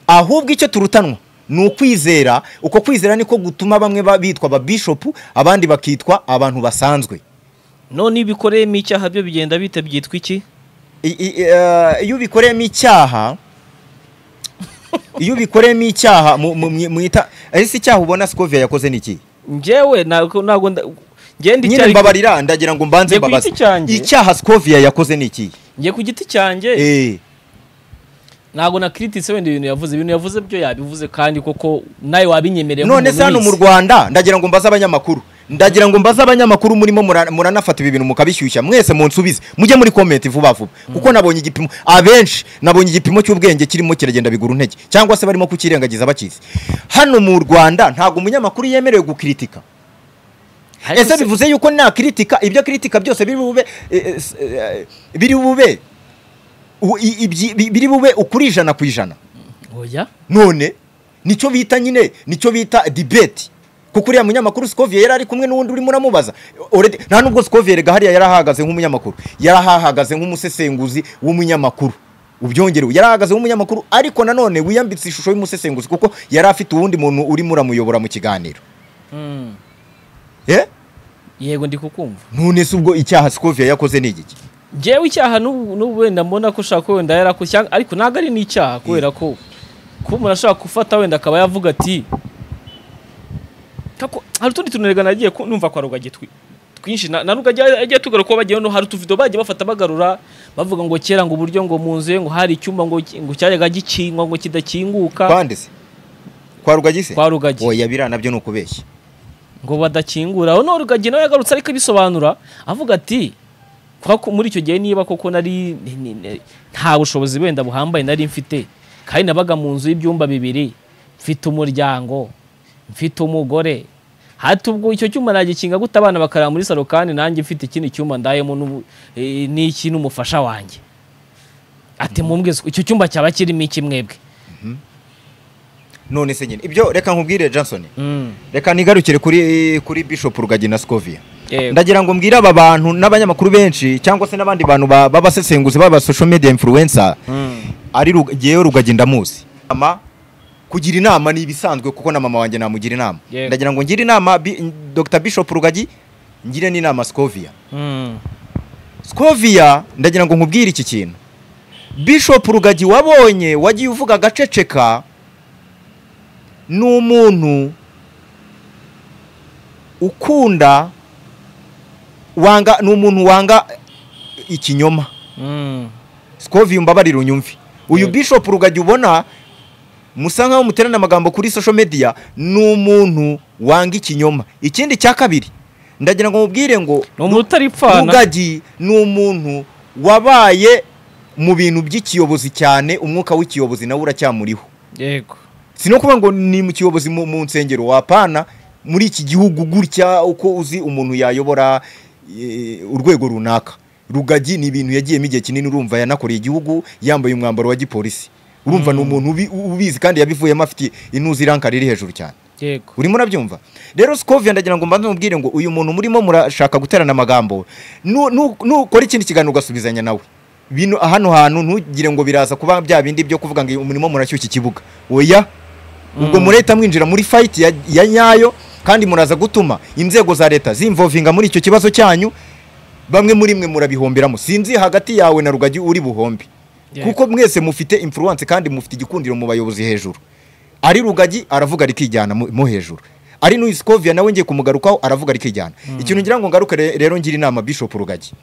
ahubwo icyo turutanwa ni ukwizera uko kwizera niko gutuma bamwe ba- bitwa ababishopu abandi bakitwa abantu basanzwe none iyo ubikoreyemo icyaha byo bigenda bite byitwa iki I- i- eh, iyo ubikoreyemo icyaha iyo ubikoreyemo icyaha mu- mu- mu- mwita ese icyaha ubona sikovia yakoze ni iki njyewe ntabwo ntabwo nda- ngende nyine mbabarira ndagira ngo mbanze Njye ku mbabaze giti cyanjye. icyaha sikoviya yakoze ni iki ngiye ku giti cyanjye Eh, ntabwo nakiritse wenda ibintu yavuze ibintu yavuze byo yabivuze kandi koko nawe wabinyemereye none se hano mu rwanda ndagira ngo mbaze abanyamakuru ndagira ngo mbaze abanyamakuru murimo mura- muranafata ibi bintu mukabishyushya mwese munsubize mujye muri komenti vuba vuba kuko nabonye igipimo abenshi nabonye igipimo cy'ubwenge kirimo kiragenda bigura intege cyangwa se barimo kukirengagiza bakizi hano mu rwanda ntabwo umunyamakuru yemerewe gukiritika ese bivuze yuko nta kiritika ibyo kiritika byose biri bube eh, eh, s- eh, biri bube u- i- ibyi- bi- biri bube ukuri ijana ku ijana oya none nicyo bita nyine nicyo bita dibeti kuko uriya munyamakuru sikoviye yari ari kumwe n'uwundi urimo uramubaza Already- nta nubwo sikoviye rega hariya yari ahahagaze nk'umunyamakuru yari ahahagaze nk'umusesenguzi w'umunyamakuru ubyongerewe yari ahahagaze nk'umunyamakuru ariko nanone wiyambitse ishusho y'umusesenguzi kuko yari afite uwundi muntu urimo uramuyobora mu kiganiro Mm. eh yego ndi kukumva none se ubwo icyaha sikoviya yakoze ni igiki njyewe icyaha n'ubu n'ubu wenda mbona ko ushaka wenda yarakushyanga ariko ntabwo ari n'icyaha kubera ko kuba umuntu ashaka gufata wenda akaba yavuga ati kako hari utundi tuntu rega nagiye ku- numva kwa rugagi twi- twinshi na na rugagi yagiye tugaruka ko bagiye no hari utuvido bagiye bafata bagarura bavuga ngo kera ngo uburyo ngo mu nzu ye ngo hari icyumba ngo ki- ngo cyajyaga gikingwa ngo kidakinguka kwande se kwa rugagi se Kwa Rugagi. oya biriya nabyo ni ukubeshya ngo badakingura no rugagi nawe yagarutse ariko abisobanura avuga ati kwa ku- muri icyo gihe niba koko nari ni- ni- ni- nta bushobozi wenda buhambaye nari mfite kandi nabaga mu nzu y'ibyumba bibiri mfite umuryango mfite umugore hati ubwo icyo cyuma nagikinga gute abana bakarara muri salo kandi nanjye mfite ikindi cyuma ndayemo n'ubu- eh, n'iki n'umufasha wanjye ati mumbweze icyo cyumba cyaba kirimo iki mwebwe none se nyine ibyo reka nkubwire Johnson Mm. reka nigarukire kuri kuri bishop rugagi na scoviya Yego. ndagira ngo mbwire aba bantu n'abanyamakuru benshi cyangwa se n'abandi bantu ba- b'abasesenguzi b'aba social media influencer ari Rug- ngewe rugagi ndamuzi ama kugira inama ni ibisanzwe kuko na mama wanjye namugira inama Yego. ndagira ngo ngire inama Bi- Dr bishop rugagi ngire n'inama scoviya Mm. scoviya ndagira ngo nkubwire iki kintu bishop rugagi wabonye wagiye uvuga agaceceka ni umuntu ukunda wanga ni umuntu wanga ikinyoma Mm. scoviya umbabarire unyumve uyu Yego. bishop rugagi ubona musa nkaho muterana amagambo kuri social media ni umuntu wanga ikinyoma ikindi cya kabiri ndagira ngo mubwire ngo ni umuntu utaripfana rugagi ni umuntu wabaye mu bintu by'ikiyobozi cyane umwuka w'ikiyobozi nawe uracyamuriho yego si no kuvuga ngo ni mu kiyobozi mu mu nsengero wapana muri iki gihugu gutya uko uzi umuntu yayobora eh, urwego runaka rugagi ni ibintu yagiyemo igihe kinini urumva yanakoreye igihugu yambaye umwambaro wa gipolisi urumva ni umuntu ubi- ubizi kandi yabivuyemo afite inuzi iranka riri hejuru cyane yego urimo urabyumva rero sikoviya ndagira ngo mbanze mubwire ngo uyu muntu murimo murashaka guterana amagambo nu- nu- nukora ikindi kiganiro ugasubizanya nawe bino hano hantu ntugire ngo biraza kuba bya bindi byo kuvuga ngo umurimo murashyushya ikibuga oya ubwo mureta mwinjira muri fayiti ya, ya nyayo kandi muraza gutuma inzego za leta zimvovinga muri icyo kibazo cyanyu bamwe muri mwe murabihomberamo sinzi hagati yawe na rugagi uri buhombe Yego. kuko mwese mufite influence kandi mufite igikundiro mu bayobozi hejuru ari rugagi aravuga rikijyana mu mo hejuru ari n'uyu sikoviya nawe ngiye kumugarukaho aravuga rikijyana ikintu ngira ngo ngaruke re- rero ngira inama bishop rugagi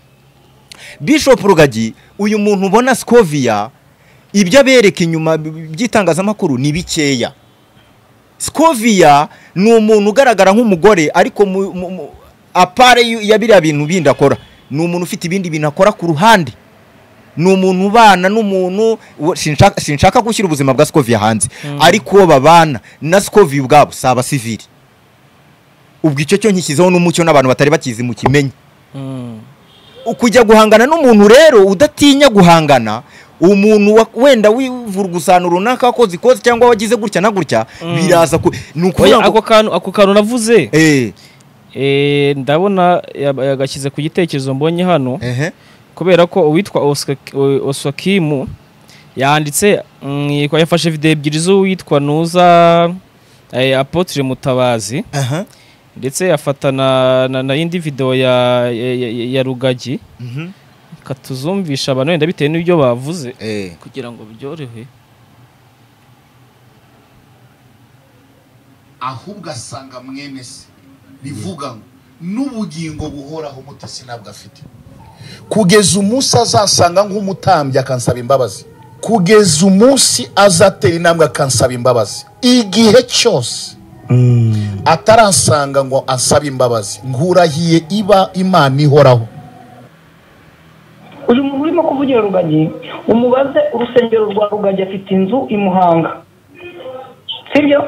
bishop rugagi uyu muntu ubona sikoviya ibyo abereka inyuma by'itangazamakuru ni bikeya sikoviya ni umuntu ugaragara nk'umugore ariko mu- mu- mu- apare yu- ya biriya bintu bindi akora ni umuntu ufite ibindi bintu akora ku ruhande ni umuntu ubana n'umuntu uwo- sinshaka sinshaka gushyira ubuzima bwa sikoviya hanze ariko uwo babana na sikoviya ubwabo si abasivili ubwo icyo cyo nkishyizeho n'umucyo n'abantu batari bakizi mu kimenyi Mm. kujya guhangana n'umuntu rero udatinya guhangana umuntu wa- wenda wivurugusana runaka wakoze ikoze cyangwa wagize gutya na gutya biraza ku ni ukuvuga Oya, ako ngo kantu ako kantu navuze Eh, eh, ndabona yab- yagashyize ku gitekerezo mbonye hano ehe. kubera ko uwitwa Oscar- o- oswakimu yanditse mm, yitwa- yafashe videwo ebyiri z'uwitwa nuza eh, apotre mutabazi Aha. ndetse yafata na, na, na indi videwo ya, ya, ya, ya rugagi Mhm. katuzumvisha abantu wenda bitewe n'ibyo bavuze Eh. kugira ngo byorohe ahubwo asanga mwene se bivuga ngo n'ubugingo buhoraho umutesi ntabwo afite kugeza umunsi azasanga nk'umutambyi akansaba imbabazi kugeza umunsi azatera intambwe akansaba imbabazi igihe cyose ataransanga ngo ansabe imbabazi nkurahiye iba imana ihoraho uyu muntu urimo kuvugira rugagi umubaze urusengero rwa rugagi afite inzu i muhanga sibyo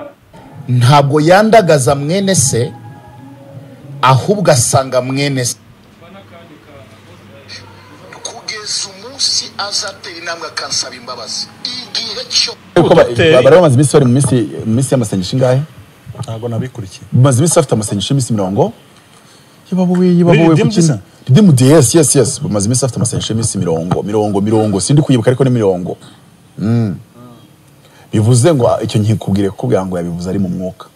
ntabwo yandagaza mwene se ahubwo asanga mwene se kugeza umunsi azatera intambwe akansaba imbabazi igihe cyo Uko ba- ba- bari bamaze iminsi bari mu minsi- mu minsi y'amasengesho ingahe ntabwo nabikurikiye bamaze iminsi bafite amasengesho y'iminsi mirongo yibabuwe yibabuwe Muri Redeemed kuki Center? Redeemed, yes yes yes bamaze iminsi bafite amasengesho y'iminsi mirongo mirongo mirongo sindi kwibuka ariko ni mirongo Mm. bivuze ngo ah, icyo nkikubwire kukubwira ngo yabivuze ari mu mwuka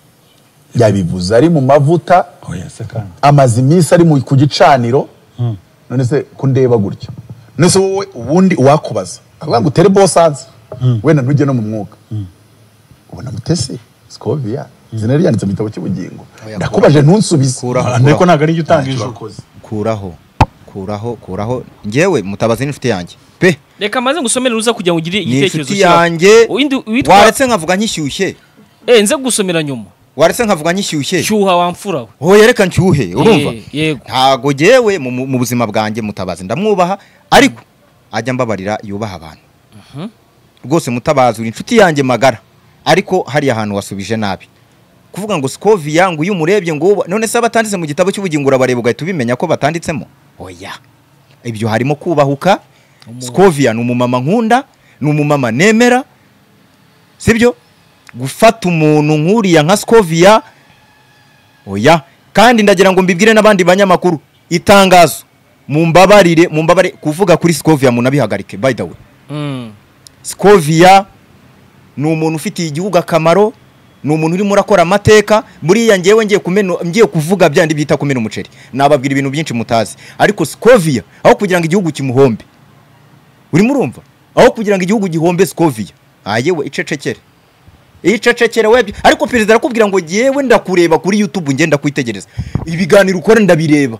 yabivuze ari mu mavuta oya se kandi amaze iminsi ari mu- ku gicaniro none se kundeba gutya none se wowe ubundi uwakubaza avuga ngo utere bosanze wenda ntujye no mu mwuka ubona mutesi sikoviya izina rye ryanditse mu gitabo cy'ubugingo Oya, ndakubaje ntunsubize Kuraho, Nta- ariko kuraho, ntabwo ariyo utanga ijoro kuraho kuraho kuraho ngewe mutabazi n'inshuti yanjye pe reka maze ngusomere uza kugira ngo ugire ni igitekerezo inshuti cyawe yanjye Uwindi witwa- waretse nkavuga nkishyushye eh nze gusomera nyuma waretse nkavuga nkishyushye cyuha wamfura we ho yereka nshyuhe urumva Eh, yego ntago ngewe mu- mu mu buzima bwanjye mutabazi ndamwubaha ariko ajya mbabarira yubaha abantu rwose mutabazi uri inshuti yanjye magara ariko hariya ahantu wasubije nabi kuvuga ngo sikoviya ngo iyo umurebye ngo uba- none se abatanditse mu gitabo cy'ubugingo urabareba ugahita ubimenya ko batanditsemo oya ibyo harimo kubahuka sikoviya ni umumama nkunda ni umumama nemera sibyo gufata umuntu nk'uriya nka sikoviya oya kandi ndagira ngo mbibwire n'abandi banyamakuru itangazo mumbabarire mumbabarire kuvuga kuri sikoviya munabihagarike by the way Mm. sikoviya ni umuntu ufitiye igihugu akamaro ni umuntu urimo urakora amateka buriya ngewe ngiye kumena ngiye kuvuga byandi byita kumena umuceri nababwira ibintu byinshi mutazi ariko sikoviya aho kugira ngo igihugu kimuhombe urimo urumva aho kugira ngo igihugu gihombe sikoviya ayewe icecekere icecekere webye ariko perezida arakubwira ngo ngewe ndakureba kuri youtube ngenda kwitegereza ibiganiro ukora ndabireba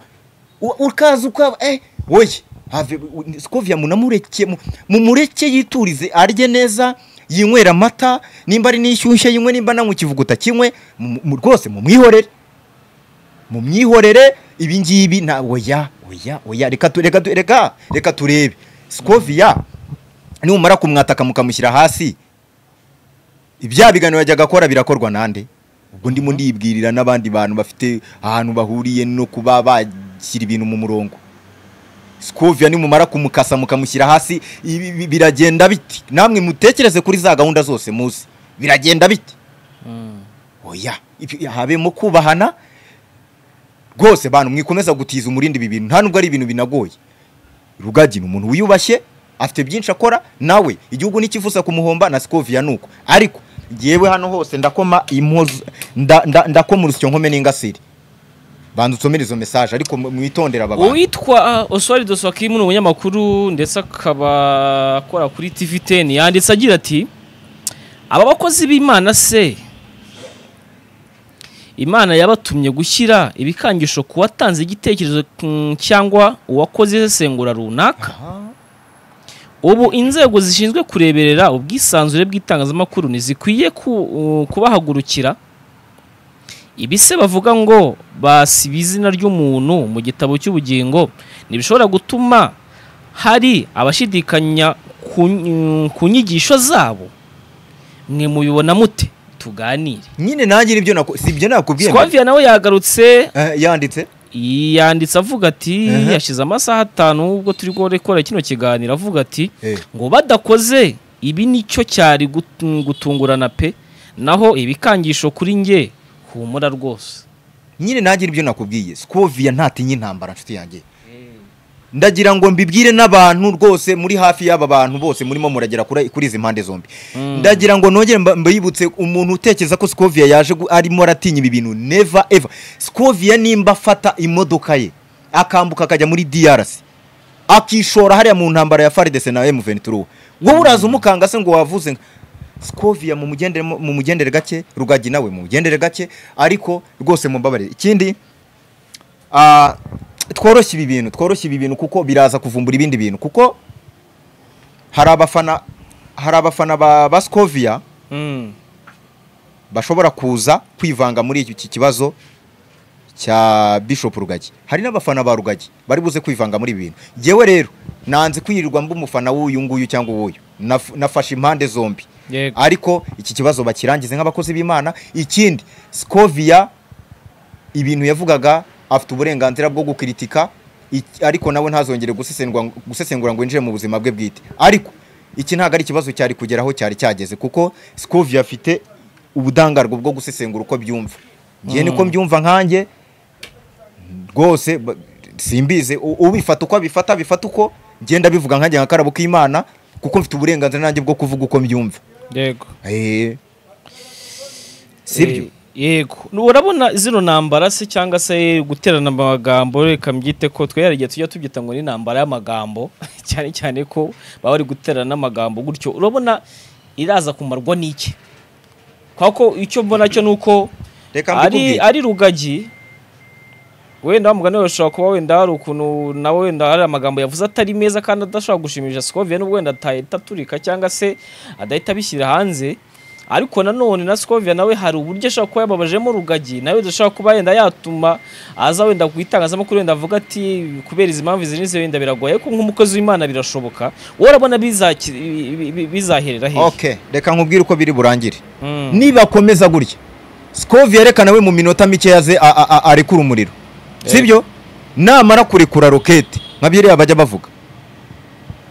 U- ukaza ukaba eh woye have sikoviya munamureke mu- mumureke yiturize arye neza yinywera amata nimba ari n'ishyushye yinywe nimba nanywa ikivuguta kimwe mu- mu- rwose mumwihorere mumwihorere ibi ngibi nta oya oya oya reka tu- reka tu- reka reka turebe sikoviya numara kumwataka mukamushyira hasi ibya biganiro yajyaga akora birakorwa nande ubwo ndimo ndibwirira n'abandi bantu bafite ahantu bahuriye no kuba bashyira ibintu mu murongo sikoviya nimumara kumukasa mukamushyira hasi ibi- ibi- biragenda biti namwe mutekereze kuri za gahunda zose muzi biragenda biti oya ibi- habemo kubahana rwose bantu mwikomeza gutiza umurindi ibi bintu nta nubwo ari ibintu binagoye rugagi ni umuntu wiyubashye afite byinshi akora nawe igihugu ntikifuza kumuhomba na sikoviya ni uko ariko yewe hano hose ndakoma impuzu nda- nda- ndakoma urusyo nkome n'ingasire banza usomere izo mesaje ariko mu- mwitondere aba bantu uwitwa oswari doswakimu ni umunyamakuru ndetse akaba akora kuri tv teni yanditse agira ati aba bakozi b'imana se imana yabatumye gushyira ibikangisho ku watanze igitekerezo mm, cyangwa uwakoze isesengura runaka ubu inzego zishinzwe kureberera ubwisanzure bw'itangazamakuru ntizikwiye ku- uh, kubahagurukira ibi se bavuga ngo basiba izina ry'umuntu mu gitabo cy'ubugingo ntibishobora gutuma hari abashidikanya ku ku nyigisho zabo mwe mubibona mute tuganire nyine nanjye nibyo nako si ibyo nakubwiye mbere. swaviya nawe yagarutse Eh, yanditse yanditse avuga ati Ehe. yashize amasaha atanu ubwo turi gukora kino kiganiro avuga ati Eh. ngo badakoze ibi nicyo cyari gutu- gutungurana pe naho ibikangisho kuri nge humura rwose nyine nanjye nibyo nakubwiye sikoviya ntatinya intambara nshuti yanjye ndagira ngo mbibwire n'abantu rwose muri hafi y'aba bantu bose murimo muragera kuri kuri izi mpande zombi ndagira ngo nongere mba- mbayibutse umuntu utekereza ko sikoviya yaje gu- arimo aratinya ibi bintu neva eva sikoviya nimba afata imodoka ye akambuka akajya muri DRC akishora hariya mu ntambara ya faridese na M23 wowe uraza umukanga se ngo wavuze nka Scovia mu mugendere mu mugendere gake rugagi nawe mu mugendere gake ariko rwose mumbabarire ikindi ah, tworoshye ibi bintu tworoshye ibi bintu kuko biraza kuvumbura ibindi bintu kuko hari abafana hari abafana ba basikovia Mm. bashobora kuza kwivanga muri iki kibazo cya bishop rugagi hari n'abafana ba rugagi bari buze kwivanga muri ibi bintu yewe rero nanze kwirirwa mba umufana w'uyu nguyu cyangwa uwuyu Naf- nafashe impande zombi Yego. ariko iki kibazo bakirangize nk'abakozi b'imana ikindi skovia ibintu yavugaga afite uburenganzira bwo gukiritika iki- ariko nawe ntazongere gusesengura gusesengura ngo yinjire mu buzima bwe bwite ariko iki ntabwo ari ikibazo cyari kugeraho cyari cyageze kuko skovia afite ubudangarwa bwo gusesengura uko byumva ngewe niko mbyumva nkanjye rwose ba- simbizi u- ubifata uko abifata abifata uko ngenda bivuga nkanjye nka karabo k'imana kuko mfite uburenganzira nanjye bwo kuvuga uko mbyumva yego Eh. sibyo Eh, yego urabona zino ntambara se cyangwa se guterana amagambo reka mbyite ko twe hari igihe tujya tubyita ngo ni intambara y'amagambo cyane cyane ko baba bari guterana amagambo gutyo urabona iraza kumarwa n'iki kubera ko icyo mbona cyo ni uko reka ari mbikubwire ari rugagi wenda wa mugani we ushobora kuba wenda hari ukuntu nawe wenda hari amagambo yavuze atari meza kandi adashobora gushimisha Scovia nubwo wenda atahita aturika cyangwa se adahita abishyira hanze ariko nanone na Scovia nawe hari uburyo ashobora kuba yababajemo rugagi nawe adashobora kuba yenda yatuma aza wenda ku itangazamakuru wenda avuga ati kubera izi mpamvu izi n'izi wenda biragoye ariko nk'umukozi w'imana birashoboka wowe urabona bizaki- bi- bi- bizaherera hehe okay reka nkubwire uko biri burangire Mm. nibakomeza gutya sikovi yerekanawe mu minota mike yaze a- a- a- arekura umuriro sibyo namara kurekura rokete nka biriya bajya bavuga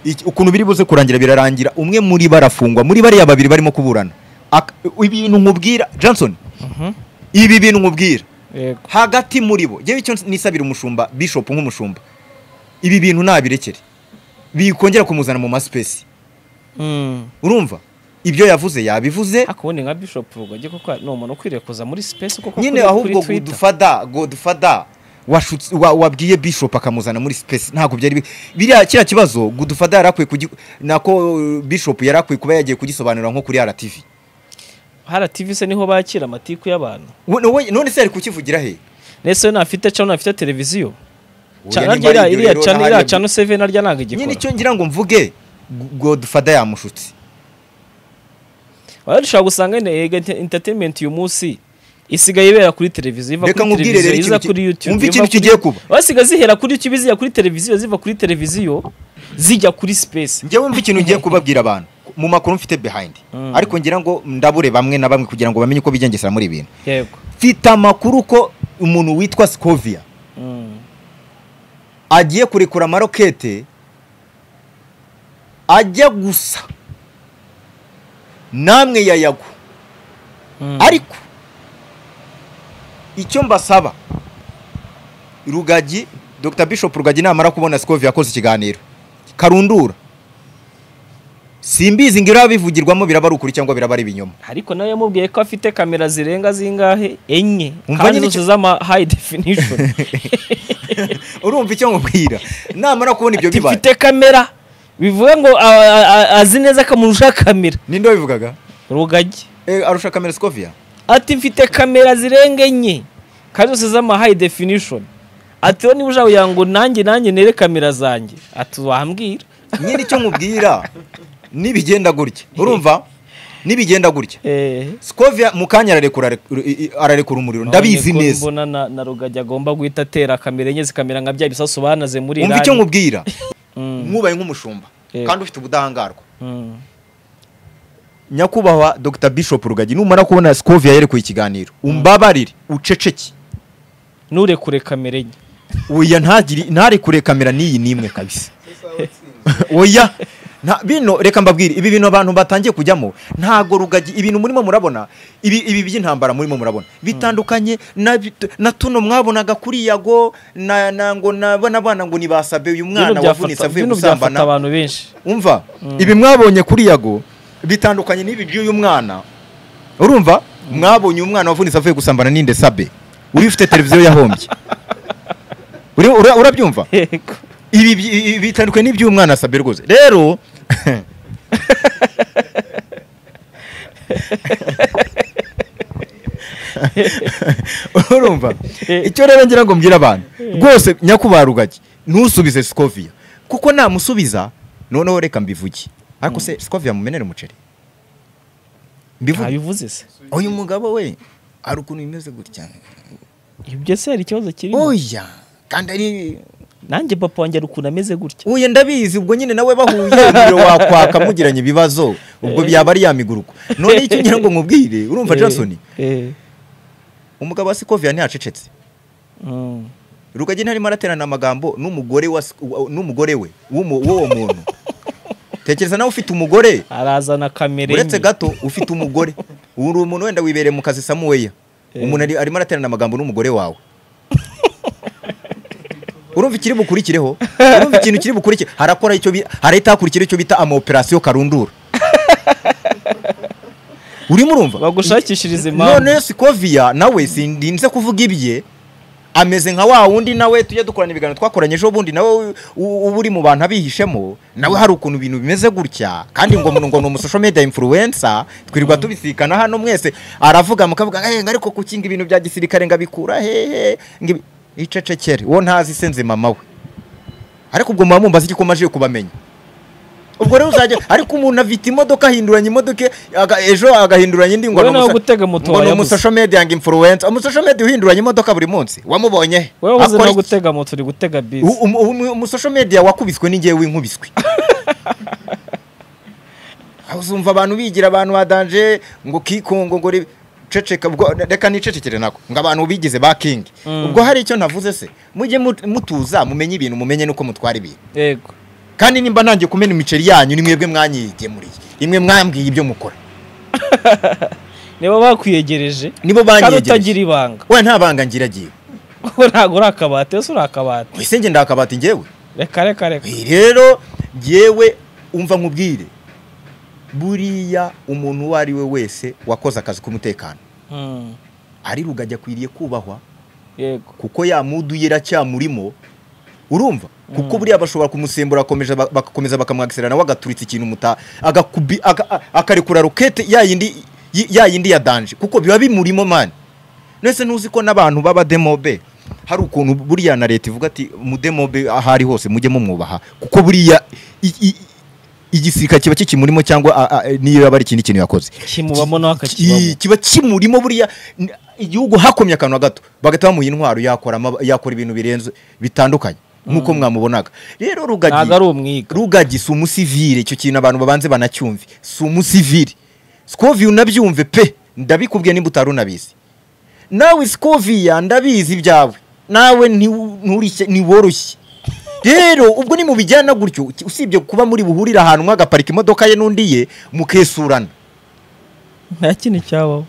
Iki- ukuntu biri buze kurangira birarangira umwe muri barafungwa muri bariya babiri barimo kuburana Ak- ibintu nkubwira johnson ibi bintu nkubwira yego hagati muri bo njyewe icyo nisabira umushumba bishop nk'umushumba ibi bintu nabirekere bikongera kumuzana mu masipesi Mm. urumva ibyo yavuze yabivuze ariko ubundi nka bishop rugagi koko ni umuntu ukwiriye kuza muri space koko nyine kuri- ahubwo kuri Twitter. godufada godufada washutse wa- wabwiye bishop akamuzana muri space ntabwo byari bi- biriya kiriya kibazo godufada yari akwiye kugi nako uh, bishop yari akwiye kuba yagiye kugisobanura nko kuri RTV RTV se niho bakira amatiku y'abantu We- we- none se yari kukivugira he nese we ntafite channel ntafite televiziyo Oya, Channel nimba ari iriya ibyo iriya rero channel nahariya iriya bi- channel 7 arya ntabwo nyine igikora icyo ngira ngo mvuge G- godufada yamushutse wari ushobora gusanga nyine ega ente- entertainment uyu munsi isigaye ibera kuri televiziyo iva Reka kuri nkubwire televiziyo rero iza ikintu kuri ki- youtube wumve iva ikintu kuri- kigiye kuba. basigaye zihera kuri youtube zihera kuri televiziyo ziva kuri televiziyo zijya kuri space njyewe mva ikintu ngiye kubabwira abantu mu makuru mfite behind Mm. ariko ngira ngo ndabure bamwe na bamwe kugira ngo bamenye uko bigengesera muri ibintu yego mfite amakuru ko umuntu witwa Scovia Mm. agiye kurekura amarokete ajya gusa namwe yayago Mm. ariko icyo mbasaba rugagi dr bishop rugagi namara kubona sikovi yakoze ikiganiro karundura simbizi ngo irabivugirwamo biraba ari ukuri cyangwa biraba ari ibinyoma ariko nawe yamubwiye ko afite kamera zirenga zingahe enye Umva kandi nyine zose icyo- z'ama high definition urumva icyo nkubwira namara kubona ibyo bibaye tifite kamera bivuga ngo a- a- a- azi neza ko umuntu ushaka kamera ninde wabivugaga rugagi Eh, arusha kamera sikovia ati mfite kamera zirenga enye kandi zose z'ama high definition ati rero niba ushaka kugira ngo nanjye nanjye nere kamera zanjye ati wambwira nyine icyo nkubwira nibigenda gutya urumva nibigenda gutya Eh, sikovia mu kanya ararekura i- i- ararekura umuriro ndabizi none ko neza mbona na, na rugagi agomba guhita atera kamera enye zikamera nka bya bisasu banaze muri wumva icyo Iran. nkubwira Mm, mwubaye nk'umushumba Yego. kandi ufite ubudahangarwa mm. nyakubahwa dr bishop rugagi numara kubona sikovia yerekuye ikiganiro umbabarire uceceke nurekure kamera enye oya ntagire ntarekure kamera n'iyi n'imwe kabisa oya nta bino reka mbabwire ibi bintu abantu batangiye kujyamo ntago rugagi ibintu murimo murabona ibi ibi by'intambara murimo murabona bitandukanye na bit- na tuno mwabonaga kuri yago na na ngo nabona bana ngo nibasabe uyu mwana bino wavunitse byafata avuye bino byafata gusambana abantu benshi umva ibi mwabonye kuri yago bitandukanye n'ibi by'uyu mwana urumva mwabonye umwana wavunitse avuye gusambana n'inde sabe uri ufite televiziyo yahombye Uri- ura- urabyumva yego ibi by- ibi bitandukanye n'iby'uyu mwana sabe rwose rero urumva icyo rero ngira ngo mbwira abantu rwose nyakubarugage ntusubize sikoviya kuko namusubiza noneho reka mbivuge ariko se sikoviya mumenere umuceri mbivuge ntabivuze se uyu mugabo we hari ukuntu bimeze gutya ibyo se hari ikibazo kirimo oya kandi ari nanjye papa wanjye hari ukuntu ameze gutya uye ndabizi ubwo nyine nawe bahuye umuriro wakwaka mugiranye ibibazo ubwo byaba ari ya miguruko none icyo ngira ngo nkubwire urumva Johnson Eh, eh, umugabo wa sikoviya ntiyacecetse mm. rugagi ntarimo araterana amagambo n'umugore wa Sik- wa- n'umugore we w'umu- w'uwo muntu tekereza nawe ufite umugore arazana kamera uretse enye. gato ufite umugore uri umuntu wenda wibereye mu kazi samuweya Eh. umuntu ari- arimo araterana amagambo n'umugore wawe urumva ikiri bukurikireho urumva ikintu kiri bukurikire harakora icyo bi- harahita hakurikira icyo bita amaoperasiyo karundura urimo urumva bagushakishirize impamvu none sikoviya nawe sindinze kuvuga ibye ameze nka wa wundi nawe tujya dukorana ibiganiro twakoranye ejo bundi nawe u- uba uri mu bantu abihishemo nawe hari ukuntu ibintu bimeze gutya kandi ngo ngo ni umusosho media influencer twirirwa tubisikana hano mwese aravuga mukavuga ngo "Eh, ariko kukinga ibintu bya gisirikare ngo abikura hehe ngo ibi-" icecekere uwo ntazi se nzi mama we ariko ubwo muba mumbaza igikoma aje kubamenya ubwo rero uzajya ariko umuntu afite imodoka ahinduranya imodoka ye, aga- ejo agahinduranya indi ngo ni wowe nawe umusa- gutega moto ngo ni wayabuze. umusosho media ngo influencer umusosho media uhinduranya imodoka buri munsi wamubonye he? wowe uzi Akora no iki? gutega moto uri gutega bisi U- umu- umu- umusosho media wakubiswe n'ingewe w'inkubiswe Aho uzumva abantu bigira abantu badanje ngo kikungo ngo ri- ceceka ubwo reka nicecekere nako ngo abantu bigize ba king ubwo hari icyo ntavuze se mujye mut- mutuza mumenye ibintu mumenye nuko mutwara ibintu yego kandi nimba ntangiye kumena imiceri yanyu ni mwebwe mwanyigemuriye imwe mwambwiye ibyo mukora niba bakwiyegereje nibo kandi banyegereje utagira ibanga we nta banga ngiragiye wowe ntabwo uri akabati ese uri akabati ese ngenda akabati njyewe reka reka reka Ibi rero ngewe umva nkubwire buriya umuntu uwo ari we wese wakoze akazi k'umutekano Mm, ari rugagi akwiriye kubahwa yego kuko ya mudu ye iracyamurimo urumva kuko buriya bashobora kumusembura bagakomeza ba- bagakomeza bakamwagisira nawe agaturitsa ikintu muta agakubi aga- a- akarekura rokete ya yindi y- ya yindi ya danje kuko biba bimurimo mani nese ntuzi ko n'abantu b'abademobe hari ukuntu buriya na leta ivuga ati mudemobe aho ari hose mujye mumwubaha kuko buriya i- i- igisirikare kiba kikimurimo cyangwa a- a- niyo yaba ari ikindi kintu yakoze kimubamo nawe Ki- akakibamo kiba kimurimo buriya n- igihugu hakomye akantu na gato bagahita bamuha intwaro yakora amab- yakora ibintu birenze bitandukanye nk'uko mwamubonaga rero ntabwo ari rugagi umwiga rugagi si umusivire icyo kintu abantu babanze banacyumve si umusivire sikoviya unabyumve pe ndabikubwiye nimba utari unabizi nawe sikoviya ndabizi ibyawe nawe ntiwu- nturishye ntiworoshye rero ubwo nimubijyana gutyo usibye kuba muri buhurire ahantu umwe agaparika imodoka ye n'undi ye mukesurana nta kindi cyabaho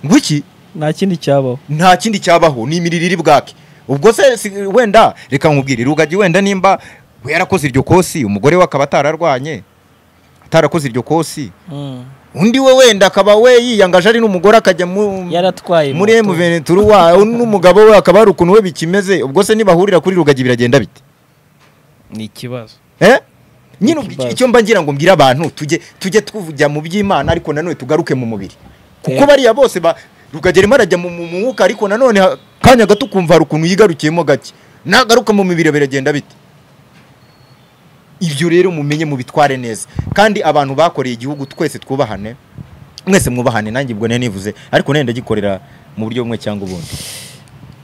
ngo iki nta kindi cyabaho nta kindi cyabaho ni imirire iri bwake ubwo se si- wenda reka nkubwire rugagi wenda nimba we yarakoze iryo kosi umugore we akaba atararwanye atarakoze iryo kosi Mm. undi we wenda akaba we yiyangaje ari n'umugore akajya mu- yaratwaye muri moto. emuveneturu wa n'umugabo we akaba hari ukuntu we bikimeze ubwo se nibahurira kuri rugagi biragenda bite ni ikibazo Eh? nyine ubwo Ikibazo. icyo mba ngira ngo mbwire abantu tujye tujye tujya mu by'imana ariko nanone tugaruke mu mubiri kuko Eh. bariya bose ba rukageramo arajya mu mu mwuka ariko nanone ha- kanya gato ukumva hari ukuntu yigarukiyemo gake nagaruka mu mibiri biragenda bite ibyo rero mumenye mubitware neza kandi abantu bakoreye igihugu twese twubahane mwese mwubahane nanjye ubwo nari nivuze ariko nenda gikorera mu buryo bumwe cyangwa ubundi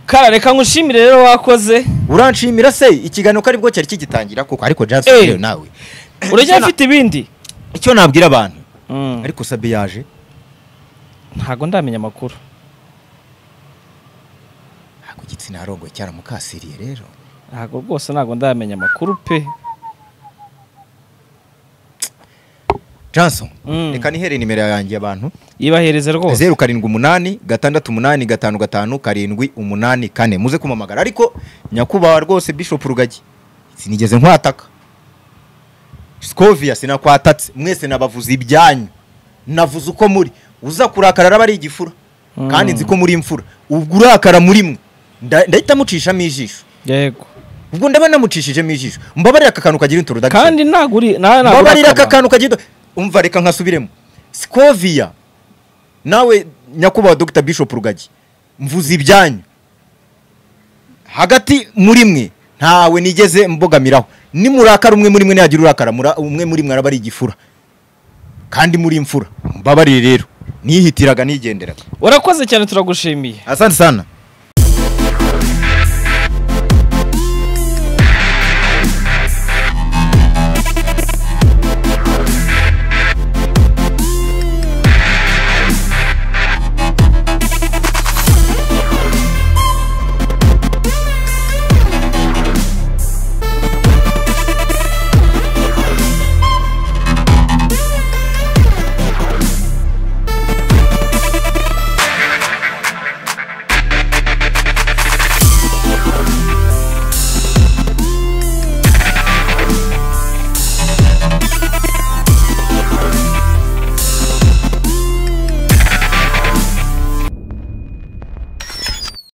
kara reka nkushimire rero wakoze uranshimira se ikiganiro ko aribwo cyari kigitangira koko ariko Jackson Eh. rero nawe urajya afite ibindi icyo nabwira abantu Mm. ariko sabe yaje ntabwo ndamenya amakuru ntabwo igitsina harongoye cyaramukasiriye rero ntabwo rwose ntabwo ndamenya amakuru pe Johnson Mm. reka nihere nimero yanjye abantu yibahereze rwose zeru karindwi umunani gatandatu umunani gatanu gatanu karindwi umunani kane muze kumamagara ariko nyakubahwa rwose Bishop Rugagi sinigeze nkwataka Scovia sinakwatatse mwese nabavuze ibyanyu navuze uko muri uza kurakara araba ari igifura kandi nzi ko muri imfura ubwo urakara muri mwe nda- ndahita mucishamo ijisho yego ubwo ndaba namucishijemo ijisho mbabarira aka kantu kagira intorodakishoni kandi ntabwo uri nta- ntabwo uri mbabarira aka akabati. kantu kagido umva reka nkasubiremo sikoviya nawe nyakubahwa dr bishop rugagi mvuze ibyanyu hagati muri mwe ntawe nigeze mbogamiraho nimurakara umwe muri mwe ntiyagira urakara mura- umwe muri mwe araba ari igifura kandi muri imfura mbabarire rero nihitiraga nigenderaga warakoze cyane turagushimiye asante sana